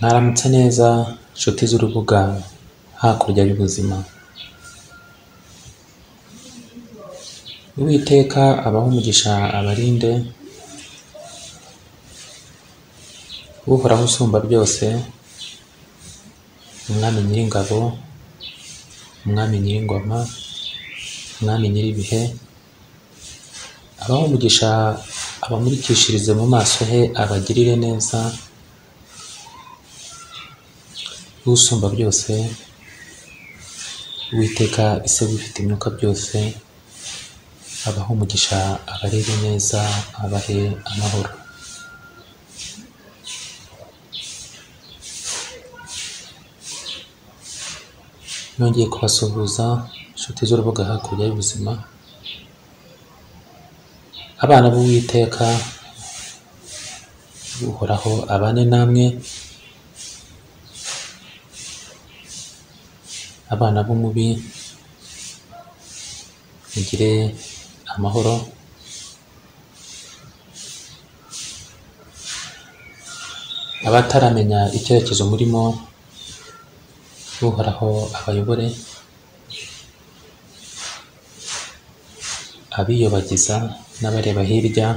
Mwaramutse neza nshuti z'urubuga hakurya y'ubuzima, Uwiteka abahe umugisha abarinde, Uhoraho usumba byose, Umwami Nyiringabo, Umwami Nyiringoma, Umwami Nyiribihe, abahe umugisha abamurikishirize mu maso he, abagirire neza, Usumba byose, Uwiteka ise wifite imyuka byose, abahe umugisha abarebe neza, abahe amahoro. Nongeye kubasuhuza inshuti z'urubuga hakurya y'ubuzima, abana b'Uwiteka, Uhoraho abane namwe, abana b'umubi mugire amahoro, abataramenya icyerekezo murimo, Uhoraho abayobore, abiyobagiza n'abareba hirya,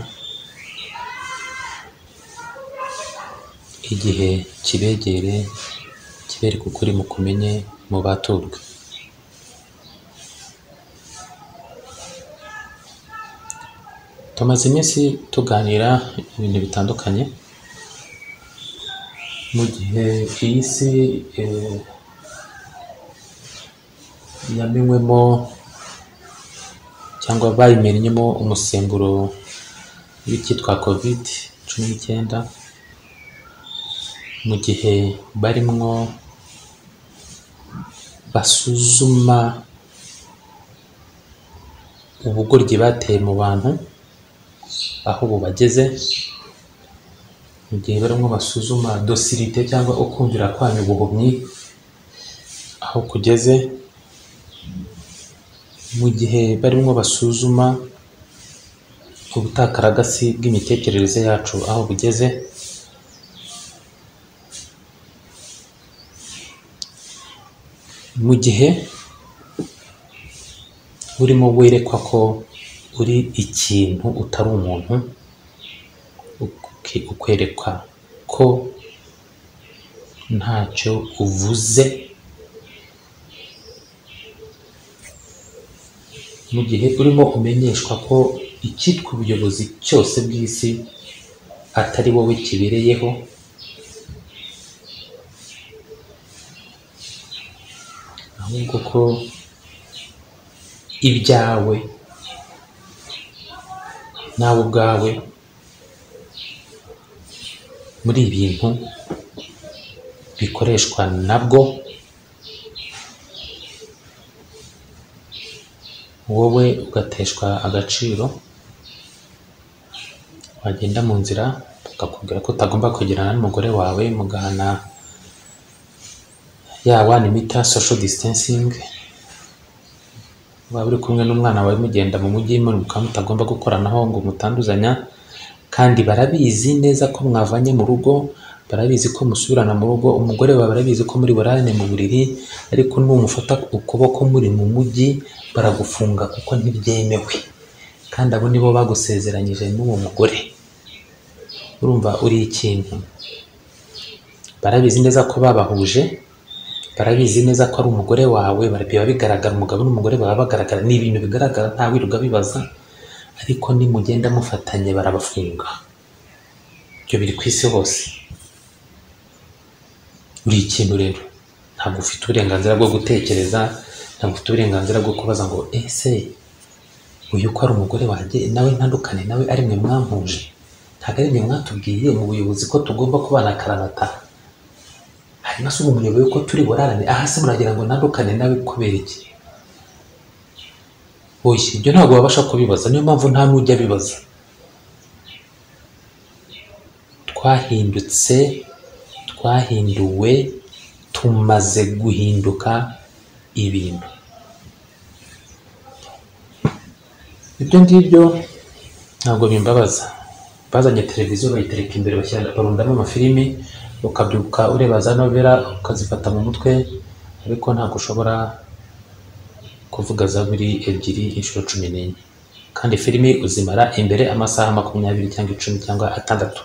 igihe kibegere kibereke ukuri mukumenye mubaturwe. Tumaze iminsi tuganira ibintu bitandukanye, mu gihe iyi si eh, yamenywemo cyangwa bayimennyemo umusemburo w'icyitwa covid cumi n'icyenda, mu gihe barimwo basuzuma ubugoryi bateye mu bantu aho bubageze, mu gihe barimo basuzuma docilité cyangwa ukumvira kwanyu ubuhumyi aho kugeze, mu gihe barimo basuzuma ubutakaragasi bw'imitekerereze yacu aho bugeze, mu gihe urimo werekwa ko uri ikintu utari umuntu, uke- ukwerekwa ko ntacyo uvuze, mu gihe urimo umenyeshwa ko icyitwa ubuyobozi cyose bw'isi atari wowe kibereyeho, ahubwo ko ibyawe nawe ubwawe muri ibintu bikoreshwa nabwo, wowe ugateshwa agaciro, wagenda mu nzira bakakubwira ko utagomba kwegerana n'umugore wawe mugahana ya wani mita social distancing, waba uri kumwe n'umwana wawe mugenda mu mujyi mwiruka mutagomba gukoranaho ngo mutanduzanya, kandi barabizi neza ko mwavanye mu rugo, barabizi ko musubirana mu rugo, umugore wawe barabizi ko muri burarane mu buriri, ariko numufata ukuboko muri mu mujyi baragufunga kuko ntibyemewe, kandi abo nibo bagusezeranyije n'uwo mugore, urumva uri ikintu, barabizi neza ko babahuje, barabizi neza ko ari umugore wawe, bara- biba bigaragara umugabo n'umugore baba bagaragara, ni ibintu bigaragara nta wirirwa bibaza, ariko nimugenda mufatanye barabafunga, ibyo biri ku isi hose, uri ikintu rero, ntabwo ufite uburenganzira bwo gutekereza, ntabwo ufite uburenganzira bwo kubaza ngo ese uyu ko ari umugore wanjye nawe ntandukane nawe ari mwe mwampuje, ntabwo ari mwe mwatubwiye mu buyobozi ko tugomba kubana akaramata, hanyuma se ubu muyoboye ko turi burarane aha se muragira ngo ntandukane nawe kubera iki oya ibyo ntabwo wabasha kubibaza niyo mpamvu nta n'ujya abibaza twahindutse twahinduwe tumaze guhinduka ibintu ibyo ngibyo ntabwo bimbabaza bazanye televiziyo bayitereka imbere bashyira barundamo amafilimi ukabyuka ureba za novela ukazifata mu mutwe ariko ntabwo ushobora kuvuga za buri ebyiri inshuro cumi n'enye kandi filimi uzimara imbere amasaha makumyabiri cyangwa icumi cyangwa atandatu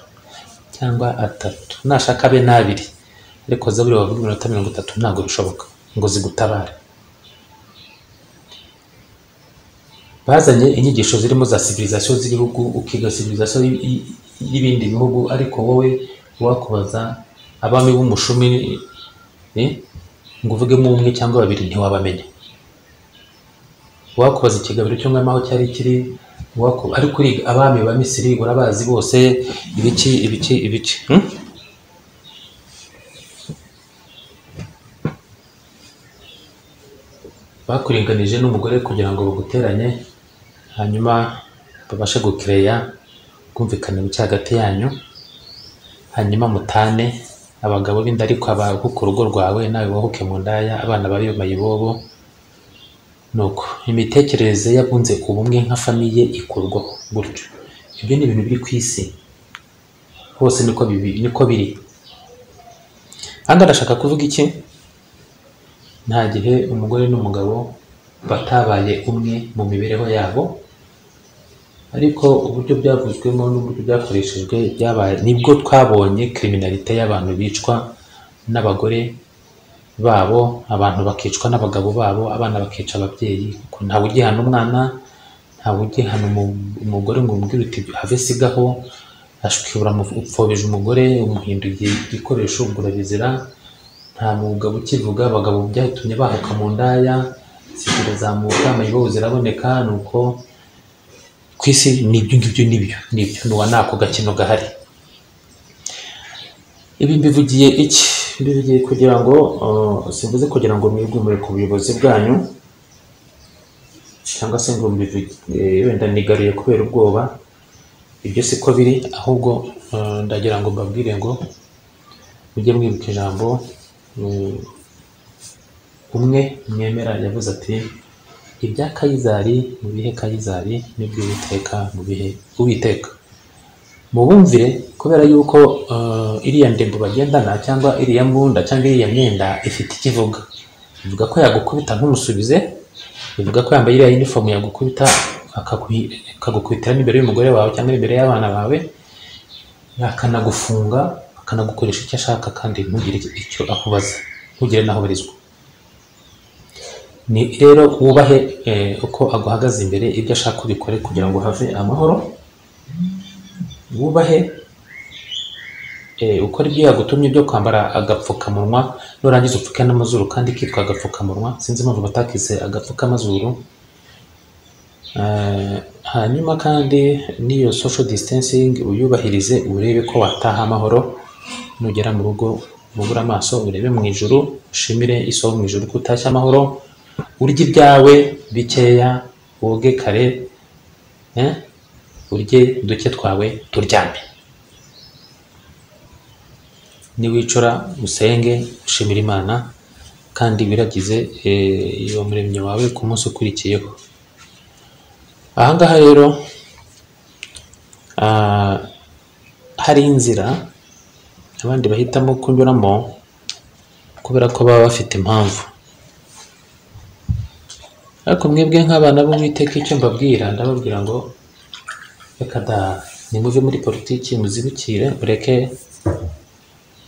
cyangwa atatu nashaka abe n'abiri ariko zaburi wavuga iminota mirongo itatu ntabwo bishoboka ngo zigutabare bazanye inyigisho zirimo za civilisation z'ibihugu ukiga civilisation y'ibindi bihugu ariko wowe wakubaza abami b'umushumi eh, ngo uvugemo umwe cyangwa babiri ntiwabamenya wakubaza ikigabiro cy'umwami aho cyari kiri waku- ariko uriga abami ba misiri urabazi bose ibiki ibiki ibiki hmm? bakuringanije n'umugore kugira ngo baguteranye hanyuma babashe gukereya ubwumvikane buke hagati yanyu hanyuma mutane abagabo b'inda ariko abahuka urugo rwawe nawe wahuke mu ndaya abana babe mayibobo nuko imitekerereze y'abunze ubumwe nka famiye ikurwaho gutyo ibyo ni ibintu biri ku isi hose niko bibi- niko biri ahanga ndashaka kuvuga iki nta gihe umugore n'umugabo batabaye umwe mu mibereho yabo ariko uburyo byavuzwemo n'uburyo byakoreshejwe byabaye nibwo twabonye kiriminalite y'abantu bicwa n'abagore babo abantu bakicwa n'abagabo babo abana bakica ababyeyi kuko ntawe ugihana umwana ntawe ugihana umu- umugore ngo umubwire uti have sigaho ashwibura upfobije umugore umuhinduye igikoresho ubwo urabizira nta mwuga ukivuga abagabo byatumye bahuka mu ndaya zibyo zamuka amayibobo ziraboneka ni uko ku isi ni ibyo ngibyo nibyo nibyo ni uwa nako gakino gahari ibi mbivugiye iki mbivugiye kugira ngo uh, simvuze kugira ngo mwigumire ku buyobozi bwanyu cyangwa se ngo mbivuge wenda nigaruye kubera ubwoba ibyo siko biri ahubwo uh, ndagira ngo mbabwire ngo mujye mwibuka ijambo mm, umwe mwemera yavuze ati ibya kayizari mu bihe kayizari n'iby'uwiteka mu bihe uwiteka mubumvire kubera yuko uh, iriya ndembo bagendana cyangwa iriya mbunda cyangwa iriya myenda ifite ikivuga ivuga ko yagukubita ntumusubize ivuga ko yambaye iriya uniform yagukubita akaguhi- akagukubitiramo imbere y'umugore wawe cyangwa imbere y'abana bawe akanagufunga akanagukoresha icyo ashaka kandi ntugire icyo akubaza ntugire n'aho ubarizwa ni rero wubahe eh, uko aguhagaze imbere ibyo ashaka ubikore kugira ngo have amahoro wubahe eh, ukore ibyo yagutumye byo kwambara agapfukamunwa nurangiza upfuke n'amazuru kandi kitwa agapfukamunwa sinzi impamvu batakise agapfukamazuru Eh, hanyuma kandi n'iyo social distancing uyubahirize urebe ko wataha amahoro nugera mu rugo ubure amaso urebe mu ijuru ushimire isoko mu ijuru ko utashye amahoro urye ibyawe bikeya woge kare eh, urye duke twawe turyame niwicura usenge ushimire imana kandi wiragize eh, uwo muremyi wawe ku munsi ukurikiyeho ahangaha rero ah, hari inzira abandi bahitamo kunyuramo kubera ko baba bafite impamvu ariko mwebwe nk'abana b'uwiteka icyo mbabwira ndababwira ngo reka da nimuve muri politiki muzibukire mureke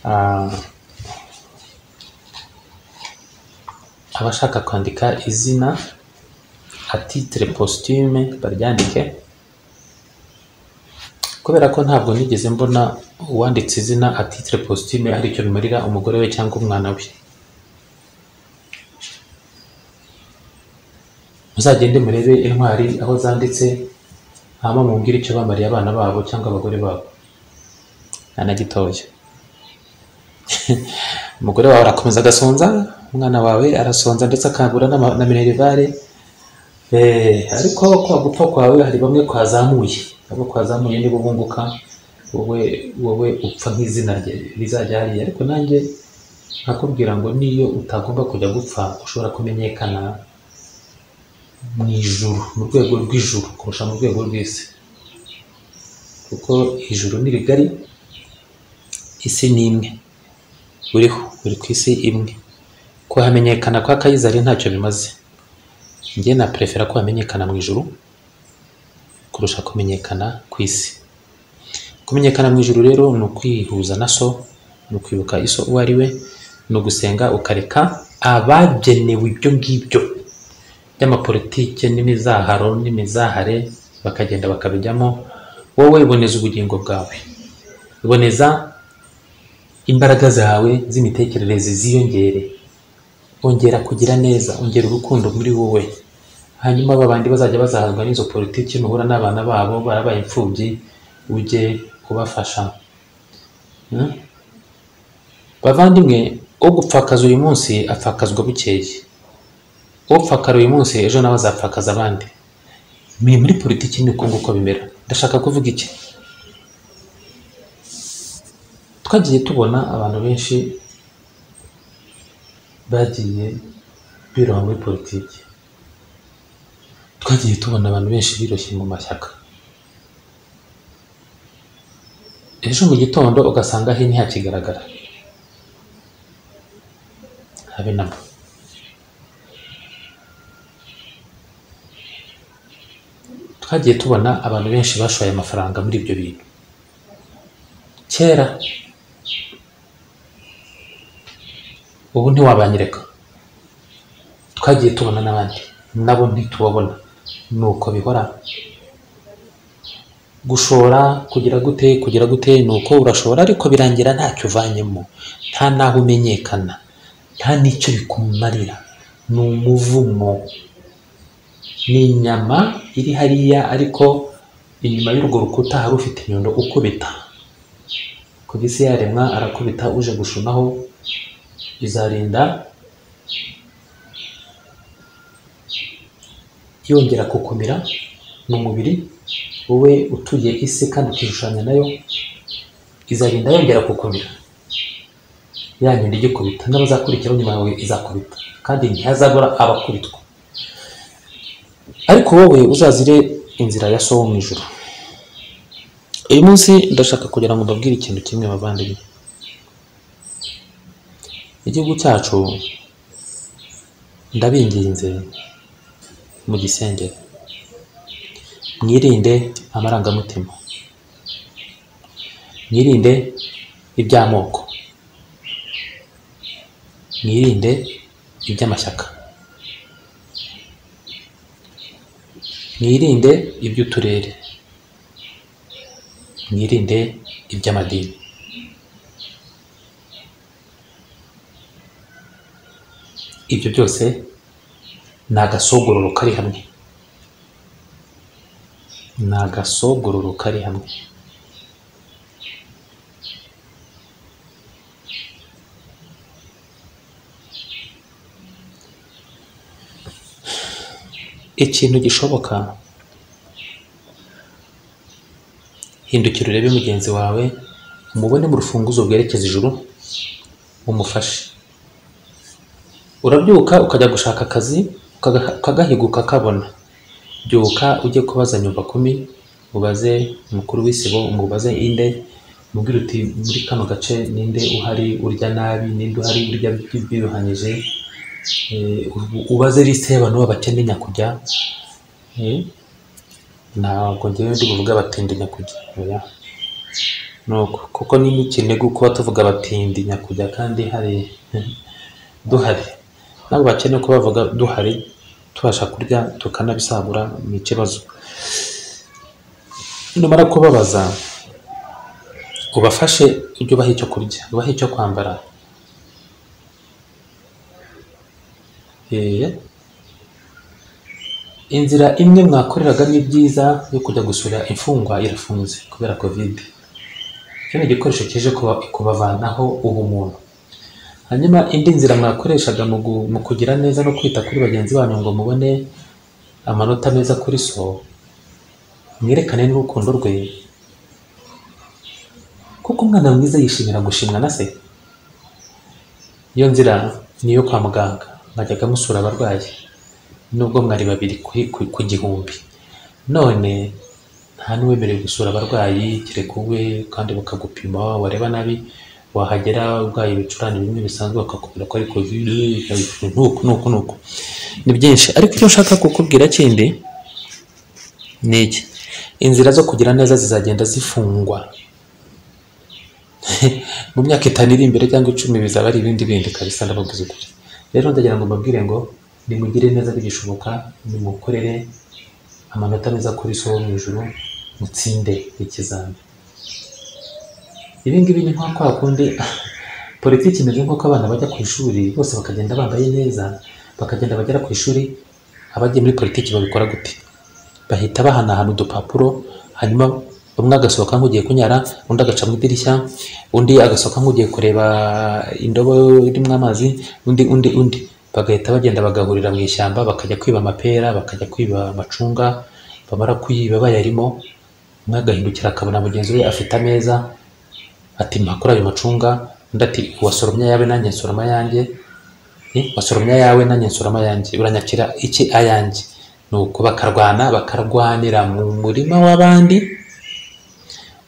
ah, abashaka kwandika izina atitire positume baryandike kubera ko ntabwo nigeze mbona uwanditse izina atitire positume hari icyo bimarira umugore we cyangwa umwana we muzagende murebe intwari aho zanditse hama mubwire icyo bamariye abana babo cyangwa abagore babo nta na gitoya umugore wawe arakomeza agasonza umwana wawe arasonza ndetse akangura n'ama- na minerivare Eh, ariko kwa gupfa kwawe hari bamwe kwazamuye abo kwazamuye nibo bunguka wowe wowe upfa nk'izina rye rizajya hariya ariko nanjye nkakubwira ngo niyo utagomba kujya gupfa ushobora kumenyekana mu ijuru mu rwego rw'ijuru kurusha mu rwego rw'isi kuko ijuru ni rigari isi ni imwe buriho buri ku isi imwe kuhamenyekana kwa kayizari ntacyo bimaze njye na perefera ko hamenyekana mu ijuru kurusha kumenyekana ku isi kumenyekana mu ijuru rero ni ukwihuza na so ni ukwibuka iso uwo ari we ni ugusenga ukareka abagenewe ibyo ngibyo by'amapolitike n'imizaharo n'imizahare bakagenda bakabijyamo wowe iboneza ubugingo bwawe iboneza imbaraga zawe z'imitekerereze ziyongere ongera kugira neza ongera urukundo muri wowe hanyuma ba bandi bazajya bazahazwa n'izo politiki nuhura n'abana babo barabaye imfubyi ujye kubafasha Hmm? bavandimwe ugupfakaza uyu munsi apfakazwa bukeye upfakara uyu munsi ejo nawe azapfakaza abandi ni muri politiki ni uko nguko bimera ndashaka kuvuga iki twagiye tubona abantu benshi bagiye biroha muri politiki twagiye tubona abantu benshi biroshye mu mashyaka ejo mu gitondo ugasanga he ntihakigaragara habe namba twagiye tubona abantu benshi bashoye amafaranga muri ibyo bintu kera ubu ntiwabanyereka twagiye tubona n'abandi nabo ntitubabona ni uko bihora gushora kugira gute kugira gute ni uko urashora ariko birangira ntacyo uvanyemo nta n'aho umenyekana nta n'icyo bikumarira ni umuvumo ni inyama iri hariya ariko inyuma y'urwo rukuta hari ufite inyundo ukubita ku isi yaremwa arakubita uje gushunaho bizarinda yongera gukomera ni umubiri wowe utuye isi kandi ukishushanya nayo izarinda yongera gukomera ya nyundo igikubita n'abazakurikiraho nyuma yawe izakubita kandi ntihazabura abakubitwa ariko wowe uzazire inzira ya so wo mu ijoro uyu munsi ndashaka kugira ngo mbabwire ikintu kimwe bavandimwe igihugu cyacu ndabinginze mu gisengero mwirinde amarangamutima mwirinde iby'amoko mwirinde iby'amashyaka mwirinde iby'uturere mwirinde iby'amadini ibyo byose ni agasogororo kari hamwe ni agasogororo kari hamwe ikintu gishoboka hindukira urebe mugenzi wawe umubone mu rufunguzo rwerekeza ijuru umufashe urabyuka ukajya gushaka akazi ukaga- ukagahiguka kabona byuka ujye kubaza nyumva kumi ubaze umukuru w'isibo umubaze inde mubwire uti muri kano gace ninde uhari urya nabi ninde uhari urya byirukanyije ubaze lisite y'abantu b'abakene nyakujya Eh, ntabwo ngewe ndi buvuge abatindi nyakujya oya. Nuko, kuko ni n'ikinegu kuba tuvuga abatindi nyakujya kandi hari duhari ntabwo bakeneye ko bavuga duhari tubasha kurya tukanabisagura ni ikibazo numara kubabaza ubafashe ujye ubaha icyo kurya ubahe icyo kwambara Eh, inzira imwe mwakoreragamo ibyiza yo kujya gusura imfungwa irafunze kubera kovide icyo ni igikoresho kije kuba- kubavanaho ubumuntu hanyuma indi nzira mwakoreshaga mu gu- mu kugira neza no kwita kuri bagenzi banyu ngo mubone amanota meza kuri so mwerekane n'urukundo rwe kuko umwana mwiza yishimira gushimwa na se iyo nzira ni iyo kwa muganga mwajyaga musura abarwayi nubwo mwari babiri ku- ku- ku gihumbi none nta n'uwemerewe gusura abarwayi kereka uwe kandi bakagupima wareba nabi wahagera urwaye ibicurane bimwe bisanzwe bakakubwira ko ari kovide nuku nuku nuku ni byinshi ariko icyo nshaka kukubwira kindi ni iki inzira zo kugira neza zizagenda zifungwa mu myaka itanu iri imbere cyangwa icumi bizaba ari ibindi bindi kabisa ndabavuze ukuri rero ndagira ngo mbabwire ngo nimugire neza bigishoboka nimukorere amanota meza kuri so wo mu ijuru mutsinde ikizami ibi ngibi ni nko kwa kundi politiki imeze nk'uko abana bajya ku ishuri bose bakagenda bambaye neza bakagenda bagera ku ishuri abagiye muri politiki babikora gute bahita bahanahana udupapuro hanyuma umwe agasohoka nk'ugiye kunyara undi agaca mu idirishya undi agasohoka nk'ugiye kureba indobo irimo amazi undi undi undi bagahita bagenda bagahurira mu ishyamba bakajya kwiba amapera bakajya kwiba amacunga bamara kuyiba bayarimo umwe agahindukira akabona mugenzi we afite ameza ati mpakora ayo macunga undi ati wasoromye ayawe nanjye nsoroma ayanjye Eh, wasoromye ayawe nanjye nsoroma ayanjye uranyakira iki ayanjye nuko bakarwana bakarwanira mu murima w'abandi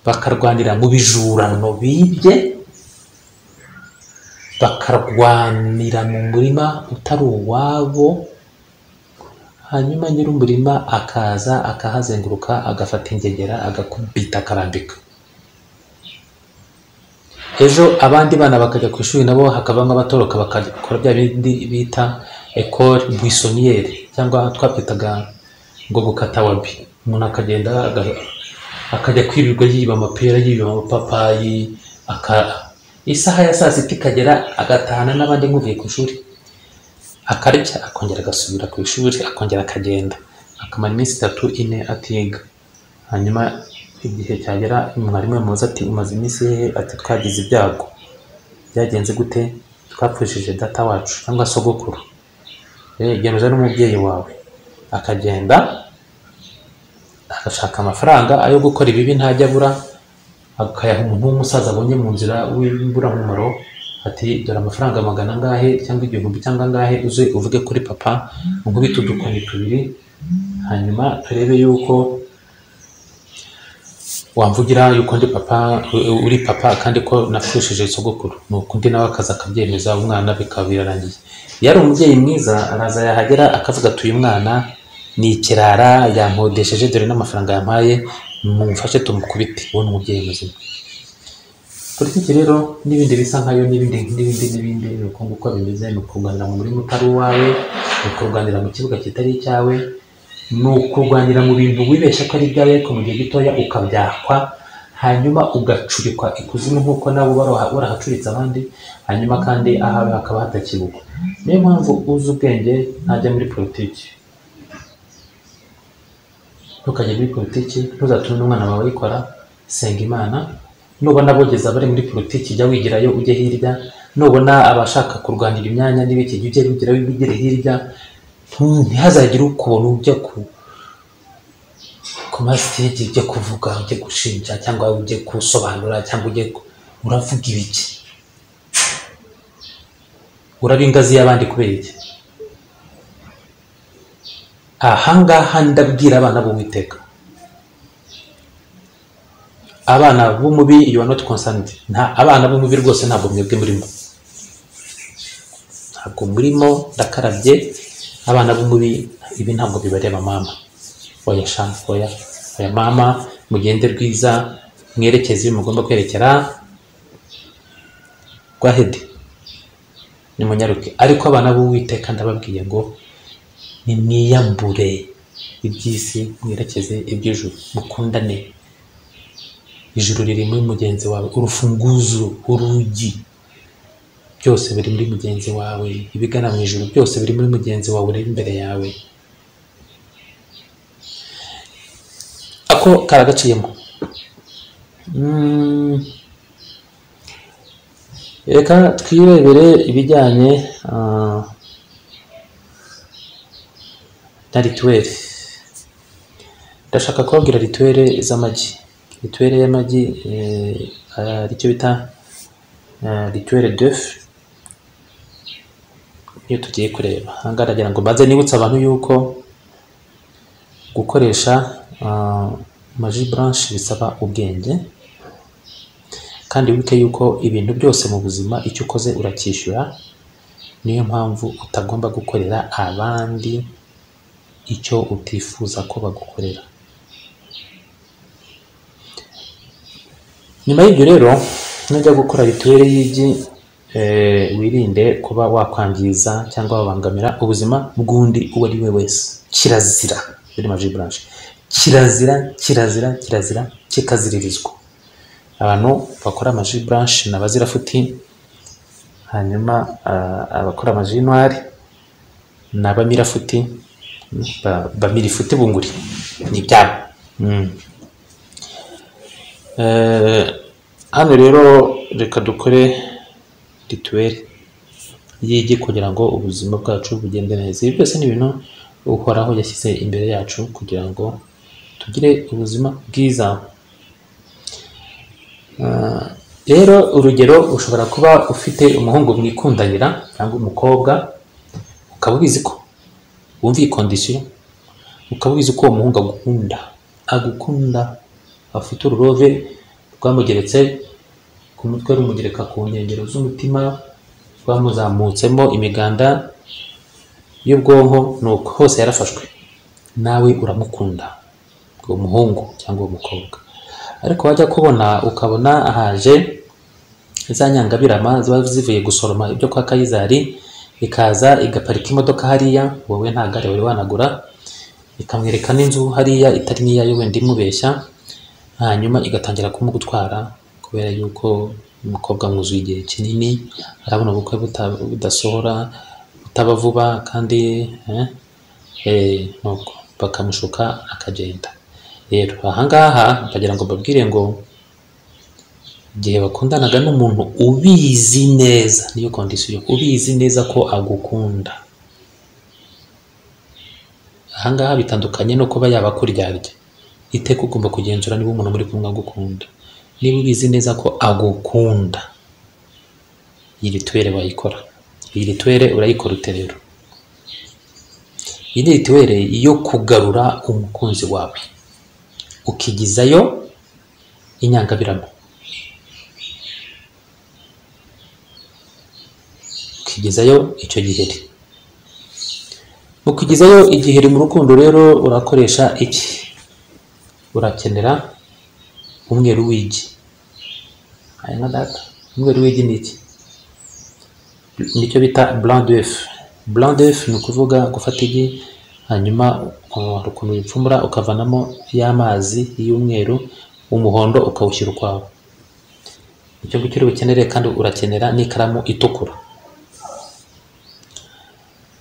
bakarwanira mu bijurano bibye bakarwanira mu murima utari uwabo hanyuma nyir'umurima akaza akahazenguruka agafata ingegera agakubita akarambika ejo abandi bana bakajya ku ishuri nabo hakavamo abatoroka bakakora bya bindi bita ekore buisoniyeri cyangwa twabyitaga ngo gukata wabi umuntu akagenda aga- akajya kwirirwa yiba amapera yiba amapapayi aka isaha ya saa sita ikagera agatahana n'abandi nk'uvuye ku ishuri akarya akongera agasubira ku ishuri akongera akagenda akamara iminsi itatu ine atiga hanyuma igihe cyagera mwarimu yamubaza ati umaze iminsi hehe ati twagize ibyago byagenze gute twapfushije data wacu cyangwa sogokuru Eh, gereza n'umubyeyi wawe akagenda agashaka amafaranga ayo gukora ibibi ntajya abura akayaha umuntu w'umusaza abonye mu nzira w'imburamumaro ati dore amafaranga magana angahe cyangwa igihumbi cyangwa angahe uze uvuge kuri papa nkubite udukoni tubiri hanyuma turebe yuko wamvugira yuko ndi papa uri papa kandi ko nafushije sogokuru nuko undi nawe akaza akabyemeza umwana bikaba birarangiye iyo ari umubyeyi mwiza araza yahagera akavuga ati uyu mwana ni ikirara yankodesheje dore n'amafaranga yampaye mumfashe tumukubite uwo ni umubyeyi muzima politiki rero n'ibindi bisa nkayo n'ibindi n'ibindi n'ibindi ni uko nguko bimeze ni ukurwanira mu murima utari uwawe ni ukurwanira mu kibuga kitari icyawe ni ukurwanira mu bintu wibeshya ko ari ibyawe ariko mu gihe gitoya ukabyakwa hanyuma ugacurikwa ikuzimu nk'uko nawe uba waraha- warahacuritse abandi hanyuma kandi ahawe hakaba hatakibukwa niyo mpamvu uzi ubwenge ntajya muri politiki ntukajye muri politiki ntuzatume n'umwana wawe ayikora senga imana nubona abogeza abari muri politiki jya wigirayo ujye hirya nubona abashaka kurwanira imyanya n'ibiki jya ujye wigirayo wigire hirya Ntu- ntihazagire ukuntu ujya ku ku masitegi ujya kuvuga ujya gushinja cyangwa ujye gusobanura cyangwa ujye ku- uravuga ibiki uraba ingazi y'abandi kubera iki ahangaha ndabwira abana b'uwiteka abana b'umubi you are not concerned nta abana b'umubi rwose ntabwo mwebwe murimo ntabwo murimo ndakarabye abana b'umubi ibi ntabwo bibareba mama oya sha oya oya mama mugende rwiza mwerekeze iyo mugomba kwerekera rwahede nimunyaruke ariko abana b'uwiteka ndababwiye ngo nimwiyambure iby'isi mwerekeze iby'ijuru mukundane ijuru riri muri mugenzi wawe urufunguzo urugi byose biri muri mugenzi wawe ibigana mu ijuru byose biri muri mugenzi wawe ureba imbere yawe ako karagaciyemo Mm, reka twirebere ibijyanye ah, na rituweli ndashaka kubabwira rituweli z'amagi rituweli y'amagi eh, ari cyo bita rituweli defu iyo tugiye kureba ahangaha ndagira ngo mbanze nibutse abantu yuko gukoresha maji buranshi bisaba ubwenge kandi wibuke yuko ibintu byose mu buzima icyo ukoze uracyishyura niyo mpamvu utagomba gukorera abandi icyo utifuza ko bagukorera nyuma y'ibyo rero nujya gukora mituweli y'igi eh, wirinde kuba wakwangiza cyangwa wabangamira ubuzima bw'undi uwo ari we wese kirazira muri maji buranshe kirazira kirazira kirazira kikaziririzwa abantu bakora amaji buranshe ni abazirafuti hanyuma ah, abakora amaji y'intwari ni abamirafuti ba- bamirifuti bunguri ni ibyabo Mm. Eh, hano rero reka dukore rituweli y'igi kugira ngo ubuzima bwacu bugende neza ibi byose ni ibintu uhoraho yashyize imbere yacu kugira ngo tugire ubuzima bwiza Ah, rero urugero ushobora kuba ufite umuhungu mwikundanira cyangwa umukobwa ukaba ubizi ko wumva iyi kondisiyo ukaba ubizi ko uwo muhungu agukunda agukunda afite ururove rwamugeretse ku mutwe rumugereka ku nkengero z'umutima rwamuzamutsemo imiganda y'ubwonko nuko hose yarafashwe nawe uramukunda uwo muhungu cyangwa uwo mukobwa ariko wajya kubona ukabona ahaje za nyangabirama ziba zivuye gusoroma ibyo kwa kayizari ikaza igaparika imodoka hariya wowe nta gare wari wanagura ikamwereka n'inzu hariya itari n'iyayo wenda imubeshya hanyuma igatangira kumugutwara kubera yuko umukobwa mwuzuye igihe kinini arabona ubukwe buta- budasohora butaba vuba kandi eh, eh, nuko bakamushuka akagenda rero ahangaha bakagira ngo mbabwire ngo igihe bakundanaga n'umuntu ubizi neza niyo kondisiyo ubizi neza ko agukunda ahangaha bitandukanye no kuba yaba akuryarya iteka ugomba kugenzura niba umuntu muri kumwe agukunda niba ubizi neza ko agukunda iyi rituwere wayikora iyi rituwere urayikora ute rero iyi ni rituwere yo kugarura umukunzi wawe ukigizayo inyangabirama ukigizayo icyo giheri mu kugizayo igiheri mu rukundo rero urakoresha iki urakenera umweru w'igi aya nka data umweru w'igi ni iki nicyo bita blanc d'œuf blanc d'œuf ni ukuvuga gufata igi hanyuma uh, hari ukuntu wipfumura ukavanamo y'amazi y'umweru umuhondo ukawushyira ukwawo icyo ngicyo uri bukenere kandi urakenera n'ikaramu itukura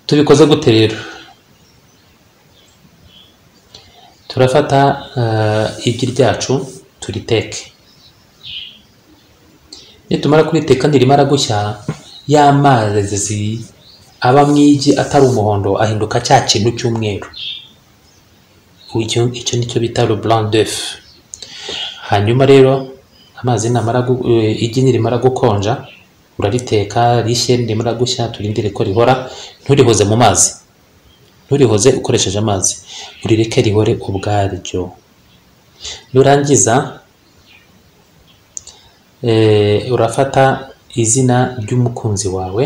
tubikoze gute rero turafata eh, igi ryacu turiteke nitumara kuriteka nirimara gushya ya mazi aba mu igi atari umuhondo ahinduka cya kintu cy'umweru icyo icyo nicyo bita le blanc d'œuf hanyuma rero amazi namara gu- eh, igi nirimara gukonja urariteka rishye nirimara gushya turindire ko rihora nturihoze mu mazi nturihoze ukoresheje amazi urireke rihore ubwaryo nurangiza eh, urafata izina ry'umukunzi wawe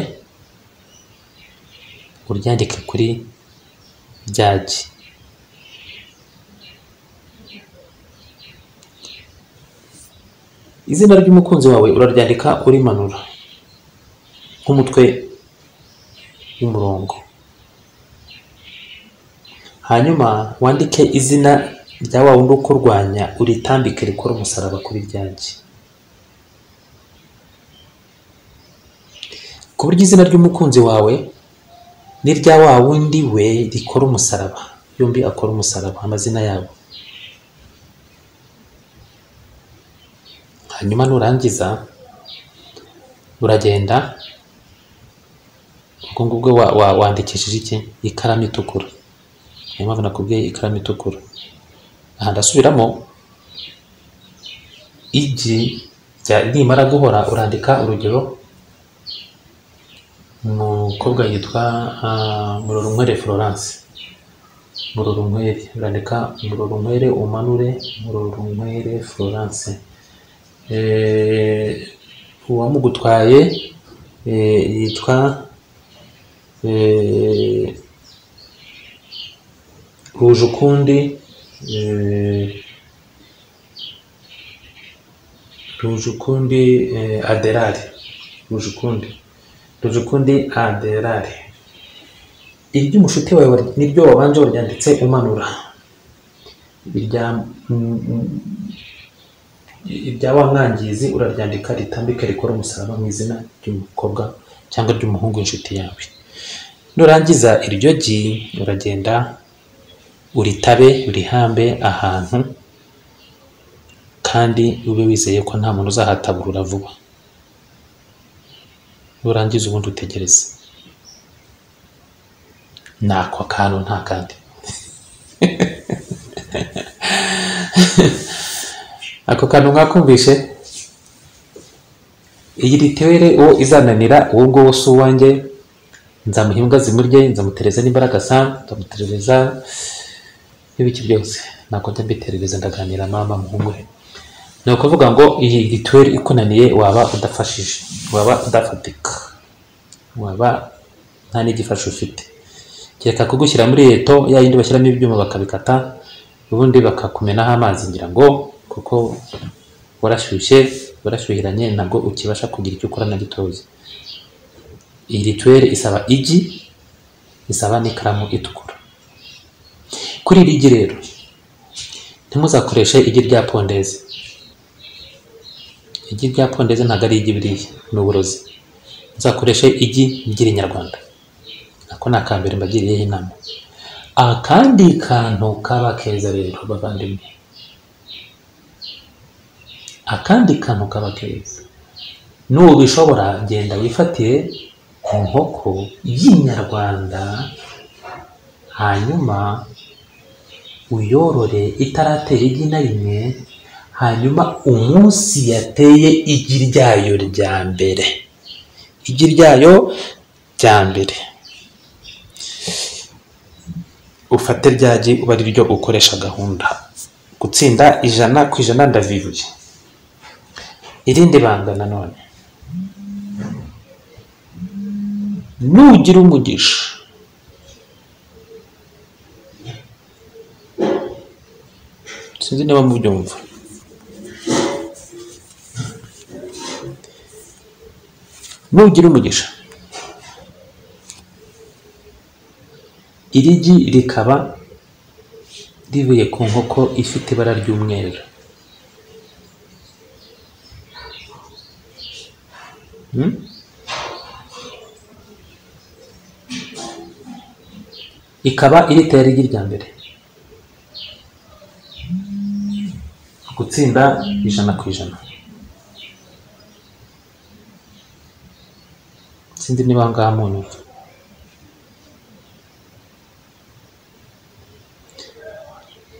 uryandike kuri ryagi izina ry'umukunzi wawe uraryandika urimanura nk'umutwe w'umurongo hanyuma wandike izina rya wa wundi ukurwanya uritambike rikora umusaraba kuri ryanjye ku buryo izina ry'umukunzi wawe n'irya wa wundi we rikora umusaraba yombi akora umusaraba amazina yabo hanyuma nurangiza uragenda ubwo ngubwo wa- wa- wandikishije iki ikaramu itukura niyo mpamvu nakubwiye ikaramu itukura aha ndasubiramo igi rya- nimara guhora urandika urugero umukobwa yitwa ah, murorunkwere florence murorunkwere urandika murorunkwere umanure murorunkwere florence eh, uwamugutwaye eh, yitwa eh, rujukundi eh, rujukundi eh, aderari rujukundi rujukundi aderari iry'umushuti wawe niryo wabanje waryanditse umanura irya mm, mm, irya wa mwangizi uraryandika ritambike rikora umusaraba mu izina ry'umukobwa cyangwa ry'umuhungu w'inshuti yawe nurangiza iryo gi uragenda uritabe urihambe ahantu kandi ube wizeye ko nta muntu uzahataburura vuba nurangiza ubundi utegereze ni ako kantu nta kandi ako kantu mwakumvishe iyi rituwere uwo izananira uwo nguwo si uwanjye nzamuha imbwa zimurye nzamutereza n'imbaraga sa nzamutereza n'ibiki byose ntabwo njya mbiterereza ndaganira mama muhumure ni ukuvuga ngo iyi rituwere ikunaniye waba udafashije waba udafatika waba nta n'igifasha ufite kereka kugushyira muri eto ya yindi bashyiramo ibyuma bakabikata ubundi bakakumenaho amazi ngira ngo kuko warashyushye warashyuhiranye ntabwo ukibasha kugira icyo ukora na gitozi iyi rituwere isaba igi isaba n'ikaramu itukura kuri iri gi rero ntimuzakoreshe igi rya pondeze igi rya pondeze ntabwo ari igi biriya ni uburozi muzakoreshe igi ry'irinyarwanda ako ni akambere mbagiriyeho inama akandi kantu kaba keza rero bavandimwe akandi kantu kaba keza nubishobora genda wifatire inkoko y'inyarwanda hanyuma uyorore itaratera igi na rimwe hanyuma umunsi yateye igi ryayo rya mbere igi ryayo rya mbere ufate ryagi uba ari ryo ukoresha gahunda gutsinda ijana ku ijana ndavibuye irindi banga nanone nugira umugisha sinzi niba mubyumva nugira umugisha iri gi rikaba rivuye ku nkoko ifite ibara ry'umweru Hmm? ikaba iri tera igi rya mbere gutsinda ijana ku ijana sinzi niba aha ngaha munyumva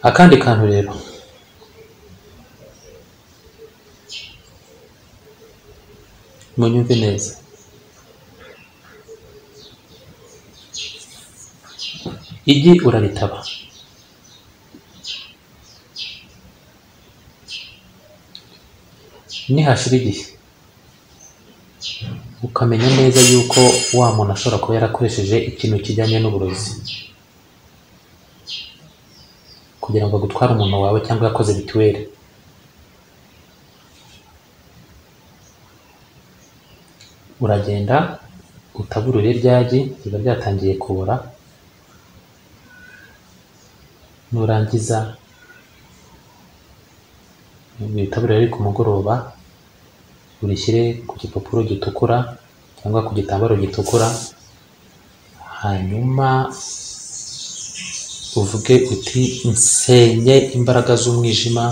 akandi kantu rero munyumve neza igi uraritaba nihashira igihe ukamenya neza yuko wa muntu ashobora kuba yarakoresheje ikintu kijyanye n'uburozi kugira ngo agutware umuntu wawe cyangwa yakoze mituweli uragenda utaburure ryagi riba ryatangiye kubora nurangiza witabure riri ku mugoroba urishyire ku gipapuro gitukura cyangwa ku gitambaro gitukura hanyuma uvuge uti nsenye imbaraga z'umwijima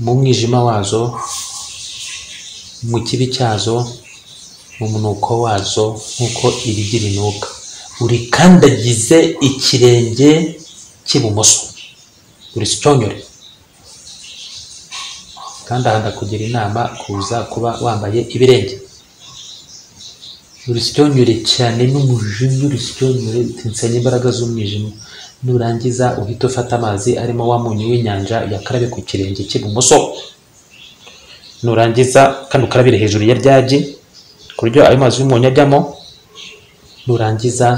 mu mwijima wazo mu kibi cyazo mu munuko wazo nk'uko irigi rinuka urikandagize ikirenge cy'ibumoso urisicyonyore kandi aha ndakugira inama kuza kuba wambaye ibirenge urisicyonyore cyane n'umujinya urisicyonyore uti nsenye imbaraga z'umwijima nurangiza uhite ufata amazi arimo wa munyu w'inyanja uyakarabe ku kirenge cy'ibumoso nurangiza kandi ukarabire hejuru ya ryagi ku buryo ayo mazi y'umunyu ajyamo nurangiza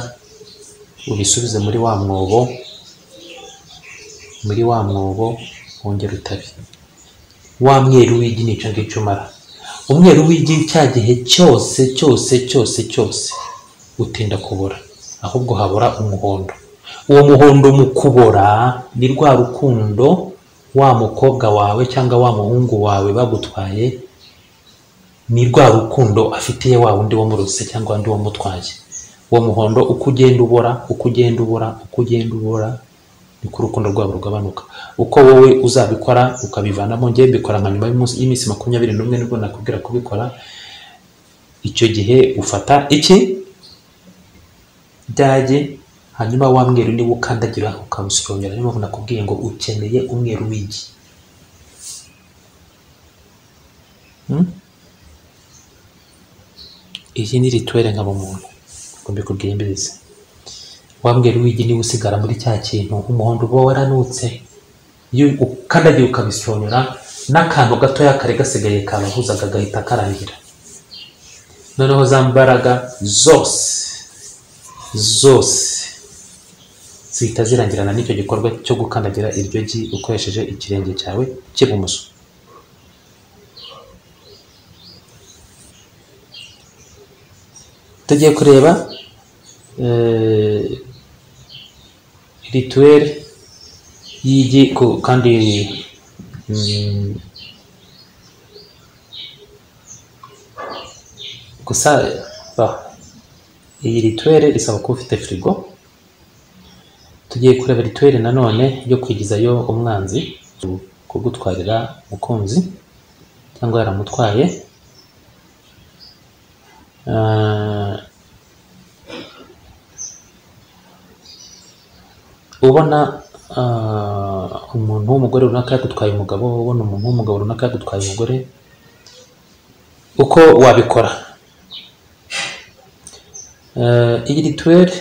ubisubize muri wa mwobo muri wa mwobo wongera utabe wa mweru w'igi nica ngicyo umara umweru w'igi cya gihe cyose cyose cyose cyose utinda kubora ahubwo habura umuhondo uwo muhondo mu kubora ni rwa rukundo wa mukobwa wawe cyangwa wa muhungu wawe bagutwaye ni rwa rukundo afitiye wa wundi wamurose cyangwa undi wamutwaye uwo muhondo uko ugenda ubora uko ugenda ubora uko ugenda ubora niko urukundo rwabo rugabanuka uko wowe uzabikora ukabivanamo ngewe mbikora nka nyuma y'umunsi- y'iminsi makumyabiri n'umwe nibwo nakubwira kubikora icyo gihe ufata iki byage hanyuma wa mweru niwo ukandagira ukamusirongera niyo mpamvu nakubwiye ngo ukeneye umweru w'igi Hmm? iyi ni rituwere nkabumuntu ngo mbikubwire mbizi wambwira wigi niba usigara muri cya kintu umuhondo uba waranutse iyo ukandagiye ukabisonyora n'akantu gatoya kari gasigaye kabahuzaga gahita karangira noneho za mbaraga zose zose zihita zirangirana n'icyo gikorwa cyo gukandagira iryo gi ukoresheje ikirenge cyawe cy'ibumoso tugiye kureba rituweri y'igi ku- kandi mm, gusa bah, iyi rituweri isaba kuba ufite firigo tugiye kureba rituweri nanone yo kwigizayo umwanzi kugutwarira umukunzi cyangwa yaramutwaye Ah, ubona ah, umuntu w'umugore runaka yagutwaye umugabo ubona umuntu w'umugabo runaka yagutwaye umugore uko wabikora Eh, iyi rituweri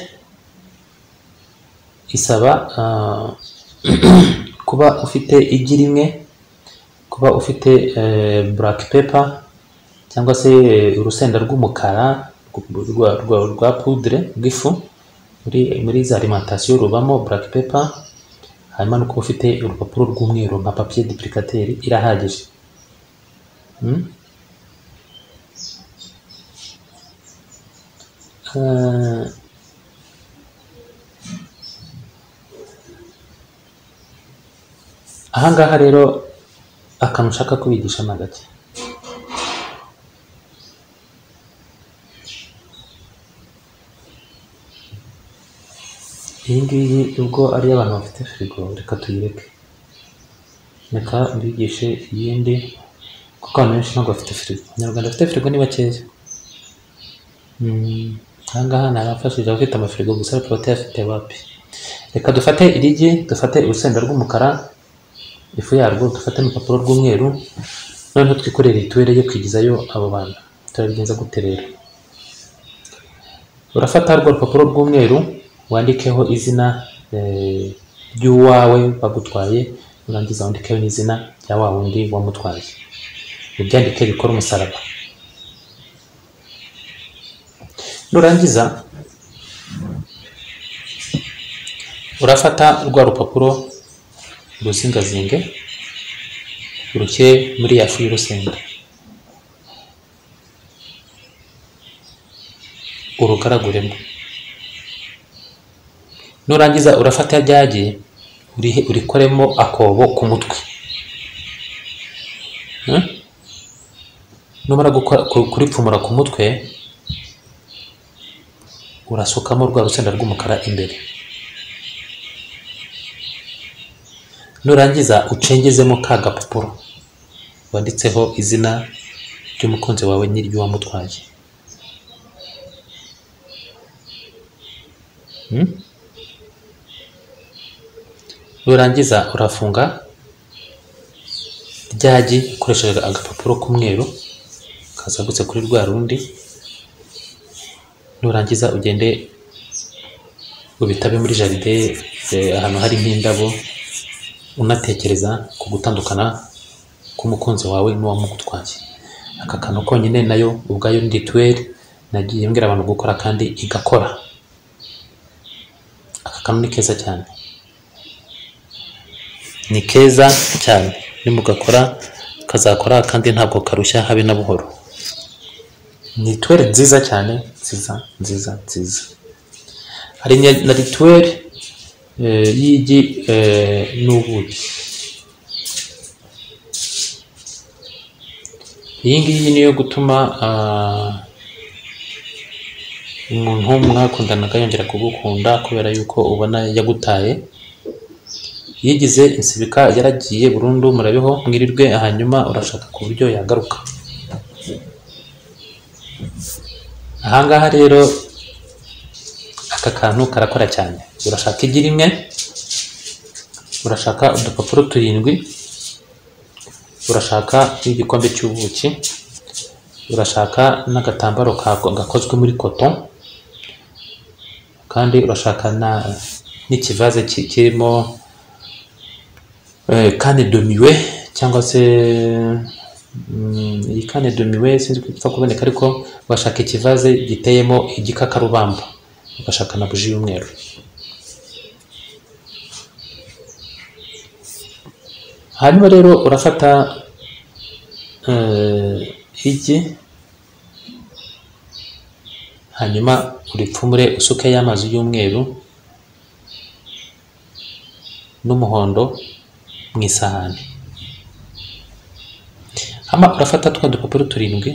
isaba ah, kuba ufite igi rimwe kuba ufite eh, black pepper cyangwa se eh, urusenda rw'umukara rw- rwa, rwa, rwa poudre rw'ifu muri, muri za alimentation rubamo black pepper hanyuma no kuba ufite urupapuro rw'umweru nka papier duplicateur irahagije mm? Eh, ahangaha rero akantu ushaka kubigisha ni agake iyi ngiyi ubwo ari iy'abantu bafite firigo reka tuyireke reka mbigishe iyindi kuko abantu benshi ntabwo bafite firigo abanyarwanda bafite firigo ni bakeya Mm, aha ngaha ni abafashije abafite amafirigo gusa ariko batayafite wapi reka dufate irigi dufate urusenda rw'umukara ifu yarwo dufate n'urupapuro rw'umweru noneho twikorere rituweri yo kwigizayo abo bantu turabigenza gute rero urafata rwa rupapuro rw'umweru wandikeho izina eh, ry'uwawe bagutwaye urangiza wandikeho n'izina rya wa wundi wamutwaye ubyandike bikora umusaraba nurangiza urafata rwa rupapuro uruzingazinge urushyire muri ya fu y'urusenda urugaraguremo nurangiza urafata ryagi urihe urikoremo akobo ku mutwe Hmm? numara gukora ku- kuripfumura ku mutwe urasukamo rwa rusenda rw'umukara imbere nurangiza ucengezemo ka gapapuro wanditseho izina ry'umukunzi wawe n'iry'uwamutwaye Hmm? nurangiza urafunga ryagi ukoresheje agapapuro k'umweru kazagutse kuri rwa rundi nurangiza ugende ubitabe muri jaride eh, ahantu hari nk'indabo unatekereza ku gutandukana k'umukunzi wawe n'uwamugutwaye aka kantu konyine nayo ubwayo ni rituweli nagiye mbwira abantu gukora kandi igakora aka kantu ni keza cyane ni keza cyane nimugakora kazakora kandi ntabwo karushya habe na buhoro ni rituweli nziza cyane nziza nziza nziza hari na- na rituweli eh, y'igi eh, n'ubuki iyi ngiyi niyo gutuma ah, umuntu mwakundanaga yongera kugukunda kubera yuko ubona yagutaye yigize insibika yaragiye burundu murabeho mwirirwe hanyuma urashaka ku buryo yagaruka ahangaha rero aka kantu karakora cyane urashaka igi rimwe urashaka udupapuro turindwi urashaka n'igikombe cy'ubuki urashaka n'agatambaro ka- gakozwe muri koto kandi urashaka na n'ikivaze ki- kirimo eh, kane domiwe cyangwa se mm, iyi kane domiwe sinzi ko ipfa kuboneka ariko bashaka ikivaze giteyemo igikakarubamba ugashaka na buji y'umweru hanyuma rero urafata eh, igi hanyuma uripfumure usukeho amazi y'umweru n'umuhondo mu isahani hama urafata twa dupapuro turindwi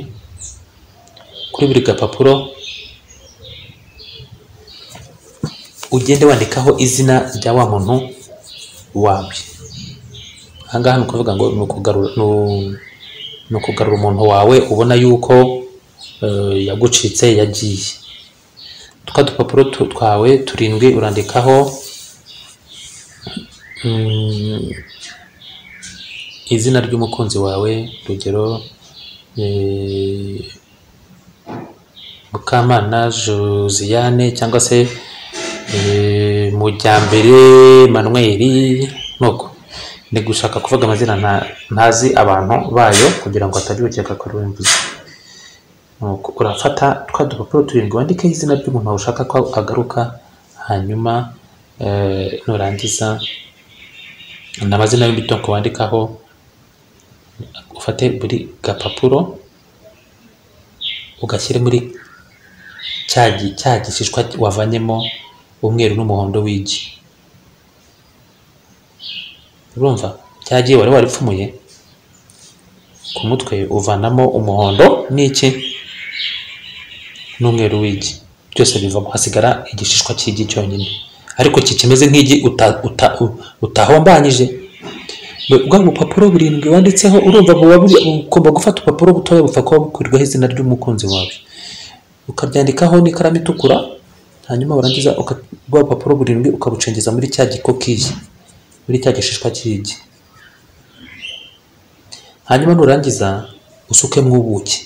kuri buri gapapuro ugende wandikaho izina rya wa muntu wawe ahangaha ni ukuvuga ngo ni ukugarura ni- ni ukugarura umuntu wawe ubona yuko eh, yagucitse yagiye twa dupapuro tu- twawe turindwi urandikaho mm, izina ry'umukunzi wawe urugero eh, mukamana josiane cyangwa se eh, mujyambere manweri nuko ni gushaka kuvuga amazina nta- ntazi abantu bayo kugira ngo hatajya ukeka ko ari we mvuze Nuko urafata twa dupapuro turindwi wandikeho izina ry'umuntu wawe ushaka ko agaruka hanyuma eh, nurangiza ni amazina y'imitungo wandikaho ufate buri gapapuro ugashyire muri cya gi- cya gishishwa wavanyemo umweru n'umuhondo w'igi urumva cya gihe wari waripfumuye ku mutwe uvanamo umuhondo n'iki n'umweru w'igi byose bivamo hasigara igishishwa cy'igi cyonyine ariko iki kimeze nk'igi uta- uta- u- utahombanyije bwa bupapuro burindwi wanditseho urumva buba buri- ugomba gufata urupapuro butoya bupfa kuba bukurirwaho izina ry'umukunzi wawe ukaryandikaho n'ikaramu itukura hanyuma warangiza uka- rwa rupapuro burindwi ukabucengeza muri cya gikokiyi muri cya gishishwa cy'igi hanyuma nurangiza usukemo ubuki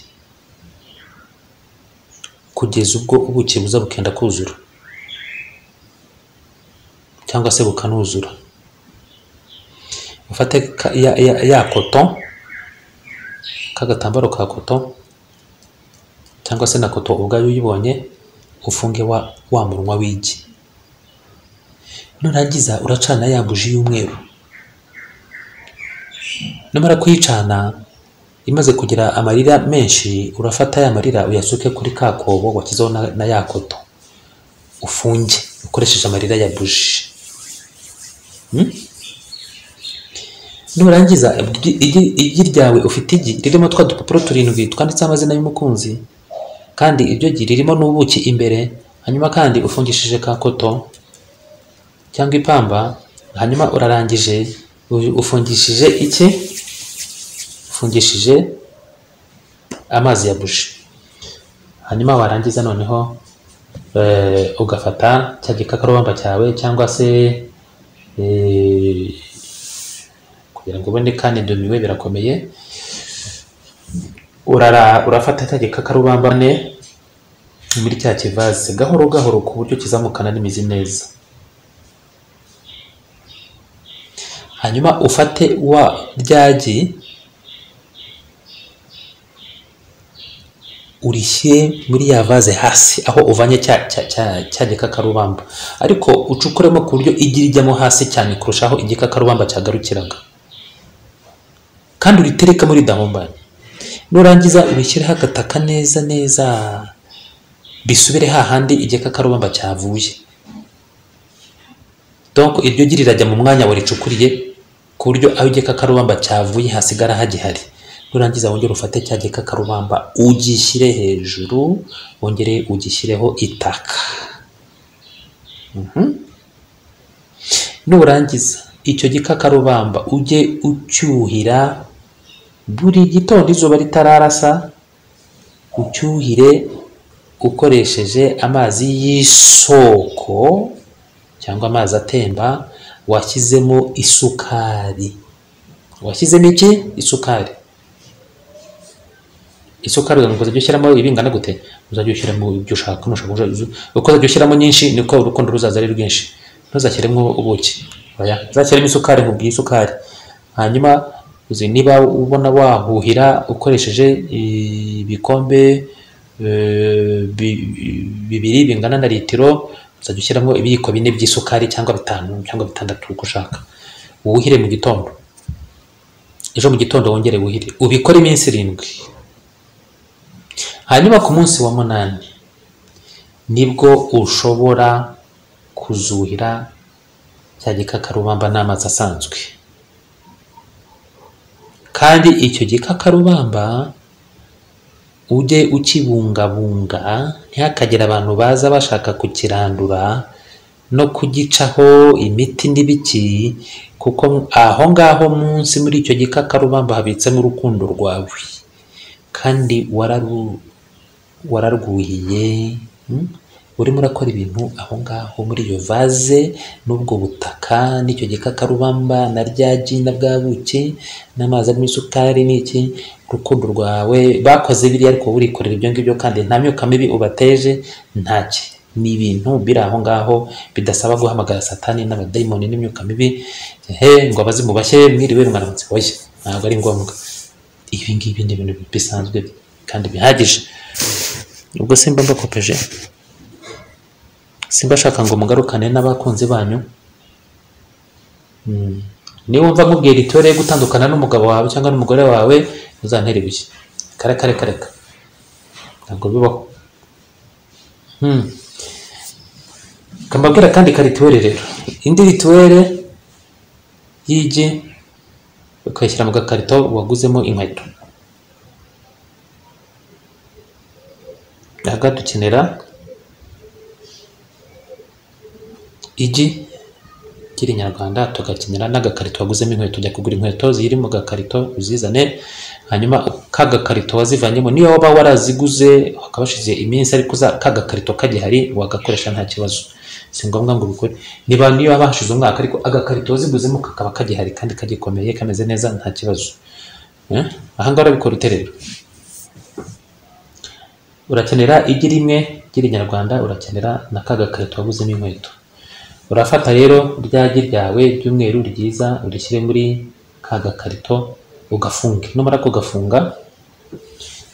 kugeza ubwo ubuki buza bukenda kuzura cyangwa se bukanuzura ufate ka- ya, ya, ya koto k'agatambaro ka koto cyangwa se na koto ubwayo uyibonye ufunge wa, wa munwa w'igi nurangiza uracana ya buji y'umweru numara kuyicana imaze kugira amarira menshi urafata ya marira uyasuke kuri ka kobo washyizeho na, na ya koto ufunge ukoresheje amarira ya buji nurangiza igi- igi- igi ryawe ufite igi ririmo twa dupapuro turindwi twanditseho amazina y'umukunzi kandi ibyo gi ririmo n'ubuki imbere hanyuma kandi ufungishije ka koto cyangwa ipamba hanyuma urarangije u- ufungishije iki ufungishije amazi ya buji hanyuma warangiza noneho eh, ugafata cya gikakarubamba cyawe cyangwa se eh, kugira ngo ubone kane domiwe birakomeye urara urafata cya gikakarubamba ne muri cya kivaze gahoro gahoro ku buryo kizamukana n'imizi neza hanyuma ufate wa ryagi urishyire muri ya vaze hasi aho uvanye cya cya cya cya gikakarubamba ariko ucukuremo ku buryo igi rijyamo hasi cyane kurushaho igikakarubamba cyagarukiraga kandi uritereka muri dahumbane nurangiza ubishyireho agataka neza neza bisubire hahandi igikakarubamba cyavuye donc iryo gi rirajya mu mwanya waricukuriye ku buryo aho igikakarubamba cyavuye hasigara hagihari nurangiza wongere ufate cya gikakarubamba ugishyire hejuru wongere ugishyireho itaka Mhm. nurangiza icyo gikakarubamba ujye ucyuhira buri gitondo izuba ritararasa ucyuhire ukoresheje amazi y'isoko cyangwa amazi atemba washyizemo isukari washyizemo iki isukari isukari umuntu ukazajya ushyiramo ibingana gute uzajya ushyiramo ibyo ushaka nushaka uza- uko uzajya ushyiramo nyinshi niko urukundo ruzaza ari rwinshi ntuzashyiremo ubuki oya uzashyiremo isukari nkubwiye isukari hanyuma uzi niba ubona wahuhira ukoresheje ibikombe eh, bi- bibiri bingana na litiro uzajya ushyiramo ibiyiko bine by'isukari cyangwa bitanu cyangwa bitandatu uko ushaka wuhire mu gitondo ejo mu gitondo wongere wuhire ubikore iminsi irindwi hanyuma ku munsi wa munani nibwo ushobora kuzuhira cya gikakarubamba n'amazi asanzwe kandi icyo gikakarubamba ujye ukibungabunga ntihakagire abantu baza bashaka kukirandura no kugicaho imiti n'ibiki kuko aho ngaho munsi muri icyo gikakarubamba habitsemo urukundo rwawe kandi wararu wararwuhiye mm? urimo urakora ibintu aho ngaho muri iyo vaze n'ubwo butaka n'icyo gikakarubamba na rya gi na bwa buki n'amazi arimo isukari n'iki urukundo rwawe bakoze biriya ariko wowe urikorera ibyo ngibyo kandi nta myuka mibi ubateje ntaki ni ibintu biri aho ngaho bidasaba guhamagara satani n'abadayimoni n'imyuka mibi he ngo abazi mubashye mwiriwe mwaramutse oya ntabwo ari ngombwa ibi ngibi ni ibintu bisanzwe kandi bihagije ubwo simba mbakopeje simba ashaka ngo mugarukane n'abakunzi banyu Mm. niba wumva nkubwira itore yo gutandukana n'umugabo wawe cyangwa n'umugore wawe uzantere ibuye kareka reka reka ntabwo bibaho Mm. kambabwira kandi ka rituwere rero indi rituwere y'igi ukayishyira mu gakarito waguzemo inkweto aha dukenera igi ry'irinyarwanda tugakenera n'agakarito waguzemo inkweto ujya kugura inkweto ziri mu gakarito uzizane hanyuma ka gakarito wazivanyemo niyo waba waraziguze hakaba hashize iminsi ariko za- ka gakarito kagihari wagakoresha nta kibazo si ngombwa ngo ubikore niba niyo waba hashize umwaka ariko agakarito waziguzemo kakaba kagihari kandi kagikomeye kameze neza nta kibazo Eh? aha ngaha urabikora ute rero urakenera igi rimwe ry'irinyarwanda urakenera na ka gakarito waguzemo inkweto urafata rero ryagi ryawe ry'umweru ryiza urishyire muri ka gakarito ugafunge numara kugafunga